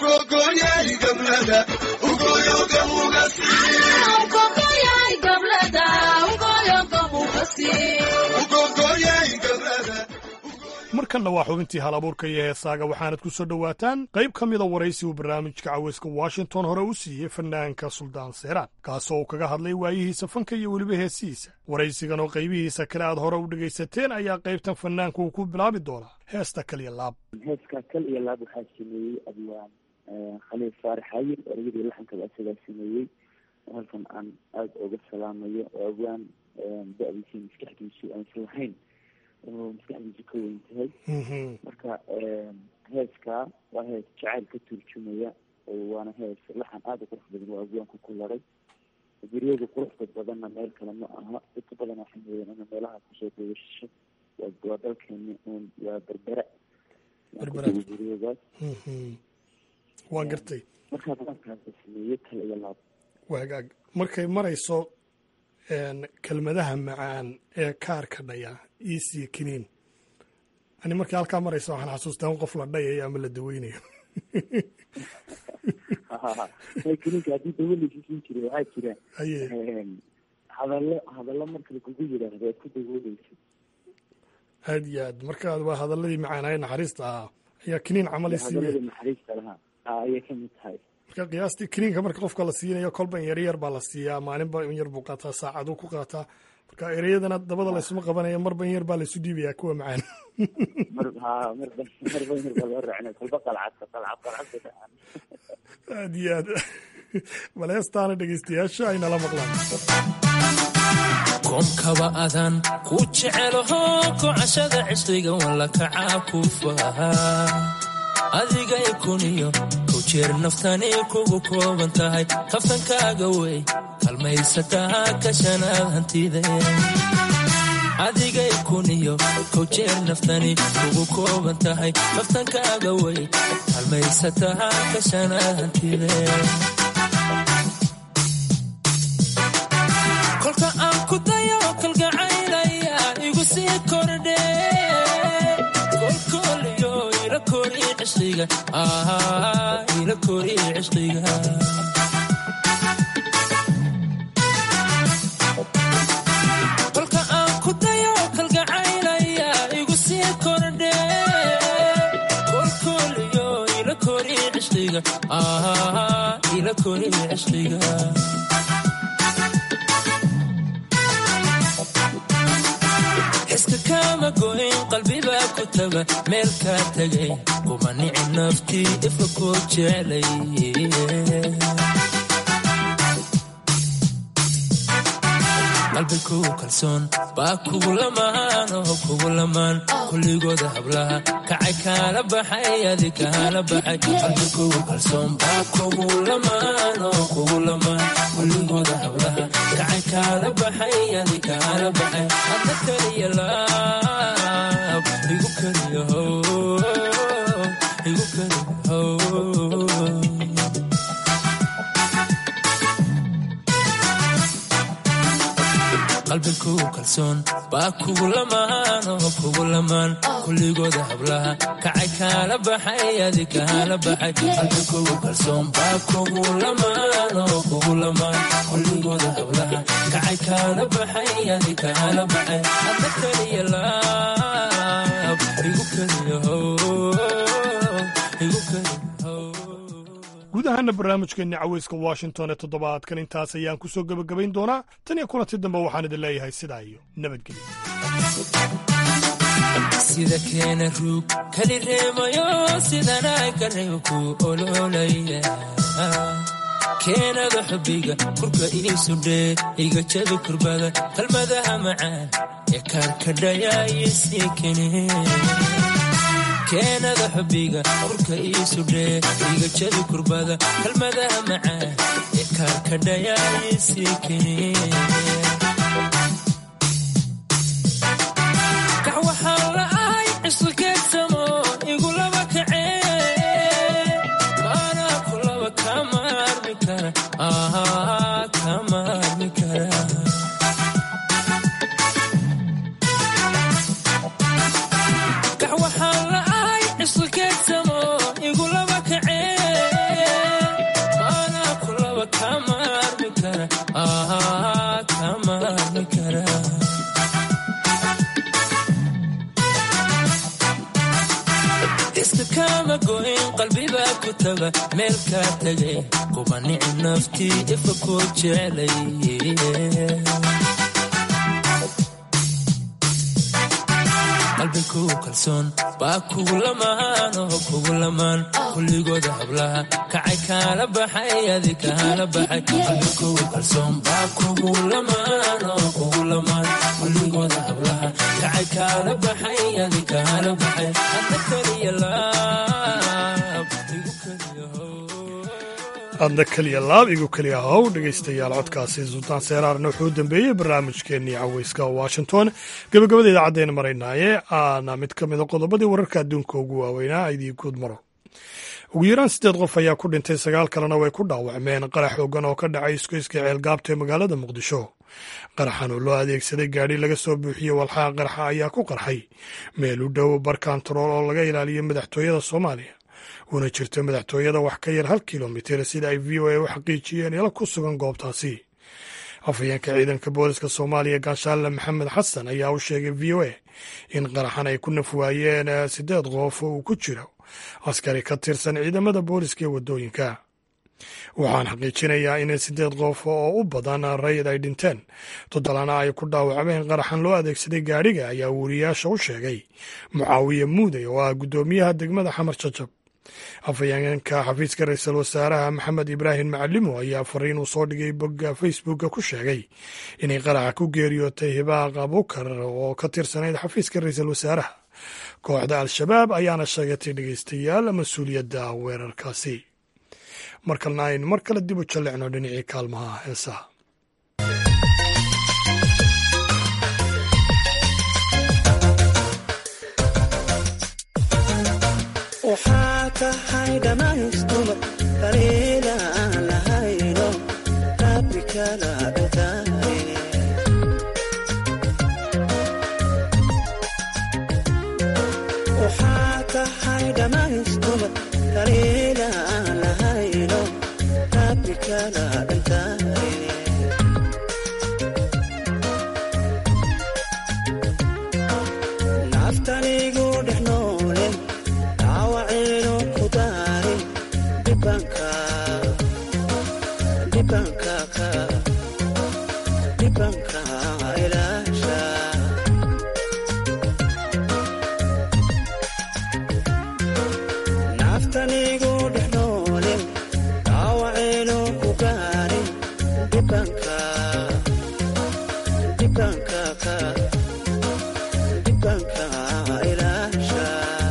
markanna waa xubintii hal abuurka iyo heesaaga waxaanad ku soo dhowaataan qayb ka mida waraysi uu barnaamijka caweyska washington hore u siiyey fanaanka suldaan seeraan kaasoo uu kaga hadlay waayihiisa fanka iyo weliba heesihiisa waraysigan oo qaybihiisa kale aad hore u dhegaysateen ayaa qaybtan fanaanka uu ku bilaabi doonaa heesta kaliya laab heeska kal iyo laab waxaa sameeyey abwaan khaliil faarax xayir ereyadii laxankaba isagaa sameeyey halkan aan aada uga salaamayo oo abwaan da-diisii maskaxdiisu aansan lahayn oo maskaxdiisu ka weyn tahay marka heeskaa waa hees jacayl ka turjumaya waana hees laxan aada u qurux badan oo abwaanku ku laray guryada quruxda badanna meel kale ma aha dadka badan waxay mooyeen ina meelaha kusoo dawasho waa dalkeeni un waa berbera guryadaas waan gartay markaa badankaasa sameeyey kal iyo laab waagaag markay marayso kelmadaha macaan ee kaarka dhaya iisiyo kiniin ani markii halkaa maraysa waxaan xasuustaa in qof la dhayayo ama la daweynayo kiniinka haddii dawo laysiisin jiray waxaa jira hadallo hadallo marka lagugu yidhaahdo aad ku dawooleysa aad iyo aad marka waa hadaladii macaanaye naxariista ahaa ayaa kiniin camali siiye hadaladii naxariista lahaa ayay kamid tahay marka qiyaastii kiniinka marka qofka la siinayo kolba in yaryar baa la siiyaa maalinba in yar buu qaataa saacaduu ku qaataa marka ereyadana dabada laysuma qabanaya marba in yar baa laysu dhiibayaa kuwa macaan aad iyo aad bal heestaana dhegeystayaasha ay nala maqlaan koomkaba adaan ku jecelaho kocashada cishqiga walla kacaa ku fahaa adigay kuniyo kow jeer naftani kugu kooban tahay kaftankaaga wey kalmaysataa kashanaad hantide adigay kuniyo kow jeer naftani kugu kooban tahay kaftankaaga wey kalmaysataa kashanaad hantide kolka aan ku dayo kalgacaylaya igu sii kordhe kolkooliyo ila kori cishqiga ila kori cishqiga kolka aan ku dayo kalgacaylaya igu sii kordhe kolkooliyo ila kori cishqiga ila kori cishqiga xiska kama goyn qalbibaa ku taga meel kaa tegay kuma nici naftii ifa koo jeclay qalbi kugu kalsoon baa kugu lamaan oo kugu lamaan kulligooda hablaha kacay kaala baxay adi kaala baxay qalbi kugu kalsoon baa kugu lamaan oo kugu lamaan kulligooda hablaha kacay kaala baxay adi kaala baxay adna kaliya laab igu kaliyaho igu kaliyaho qalbi kugu kalsoon baa kugu lamaan oo kugu lamaan kulligooda hablaha kacay kaala baxay adi kaala baxay qalbi kugu kalsoon baa kugu lamaan oo kugu lamaan kulligooda hablaha kacay kaala baxay adi kaala baxay hadda kaliya laab igu kaliya how igu kaliya guud ahaana barnaamijkeenni caweyska washington ee toddobaadkan intaas ayaan ku soo gebagabayn doonaa tan iyo kulanti dambe waxaan idin leeyahay sidaa iyo nabadgelyo sida keena ruug kali reemayo sidanaa ka reebo ku ololaya keenada xubbiga kurka iisudhee iga jabi kurbada qalmadaha macaan ee kaarkadhaya isii kene keenada xubbiga kurka iisudhee iga jabi kurbada kalmadaha macaan ee kaarkadhaya isii kene kax waxaan la'ahay cisqikeedsamo igu laba kacee maanaa ku laba kama armi kara kama armi kara kax waxaan la'ahay cisqikeedsamo igu laba kacee maanaa ku laba kama armi kara kama armi kara iska kama goyn qalbibaa ku taga meel kaa tegay kuba nici naftii ifa kuu jecelay qalbi kugu kalsoon baa kugu lamaan oo kugu lamaan kulligooda hablaha kacay kaala baxay adi kaala baxay qalbi kugu kalsoon baa kugu lamaan oo kugu lamaan kulligooda hablaha kacay kaala baxay adi kaala baxay hadda kaliya laab igu kaliya adna keliya laab igu keliya how dhegaystayaal codkaasi sultaan seeraarna wuxuu u dambeeyey barnaamijkeennii caweyska washington gabagabada idaacaddeena maraynaaye aana mid ka mida qodobadii wararka adduunka ugu waaweynaa idii guud maro ugu yaraan siddeed qof ayaa ku dhintay sagaal kalena way ku dhaawacmeen qarax xoogan oo ka dhacay iskoyska ceelgaabta ee magaalada muqdisho qaraxan oo loo adeegsaday gaadhi laga soo buuxiyey walxaha qarxa ayaa ku qarxay meel u dhow barkantarool oo laga ilaaliyo madaxtooyada soomaaliya una jirto madaxtooyada wax ka yar hal kilomitir sida ay v o a u xaqiijiyeen ila ku sugan goobtaasi afhayeenka ciidanka booliska soomaaliya gaashaale maxamed xasan ayaa u sheegay v o a in qaraxan ay ku nafwaayeen siddeed qof oo uu ku jiro askari ka tirsan ciidamada booliska ee waddooyinka waxaan xaqiijinayaa in siddeed qof oo u badan rayid ay dhinteen toddolana ay ku dhaawacmeen qaraxan loo adeegsaday gaadhiga ayaa weriyaasha u sheegay mucaawiye muuday oo ah guddoomiyaha degmada xamar jajab afhayeenka xafiiska ra-iisul wasaaraha maxamed ibraahim macalimo ayaa fariin uu soo dhigay bogga facebooka ku sheegay inay qaraxa ku geeriyootay hibaaq abukar oo ka tirsanayd xafiiska ra-iisul wasaaraha kooxda al-shabaab ayaana sheegatay dhegeystayaal mas-uuliyadda weerarkaasi markalna aynu mar kale dib u jallecno dhinacii kaalmaha heesaha waxaa tahay dhammaystuma kaliila aan lahayno rabbi kala dhintaaye waxaa tahay dhammaystuma kaliila aan lahayno rabbi kala dhintaaye naftanigu dhex noole dhaawacayno ku daarin dhibanka dhibanka ka dhibanka ilaasha naftanigu dhex noole dhaawacayno ku gaarin dhibanka dhibanka ka dhibanka ilaasha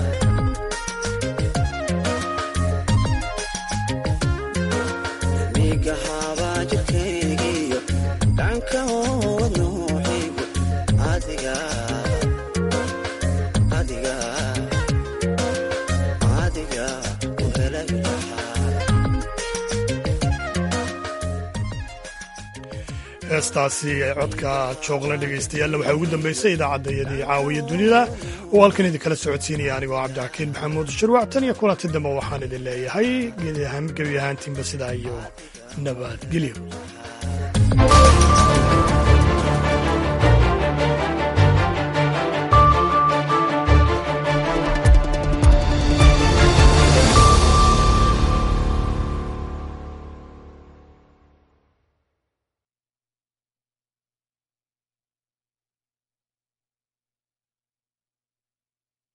miga habaa jirkaygiyo dhanka hood nooxigo adiga adiga adiga u helay lahaa heestaasi ee codka jooqla dhegaystayaalla waxaa ugu dambaysay idaacaddayadii caawiya dunida oo halkan idinkala socodsiinaya anigoo cabdixakiin maxamuud shirwac tan iyo kulanti dambe waxaan idin leeyahay gebi ahaantiinba sidaa iyo nabadgelyo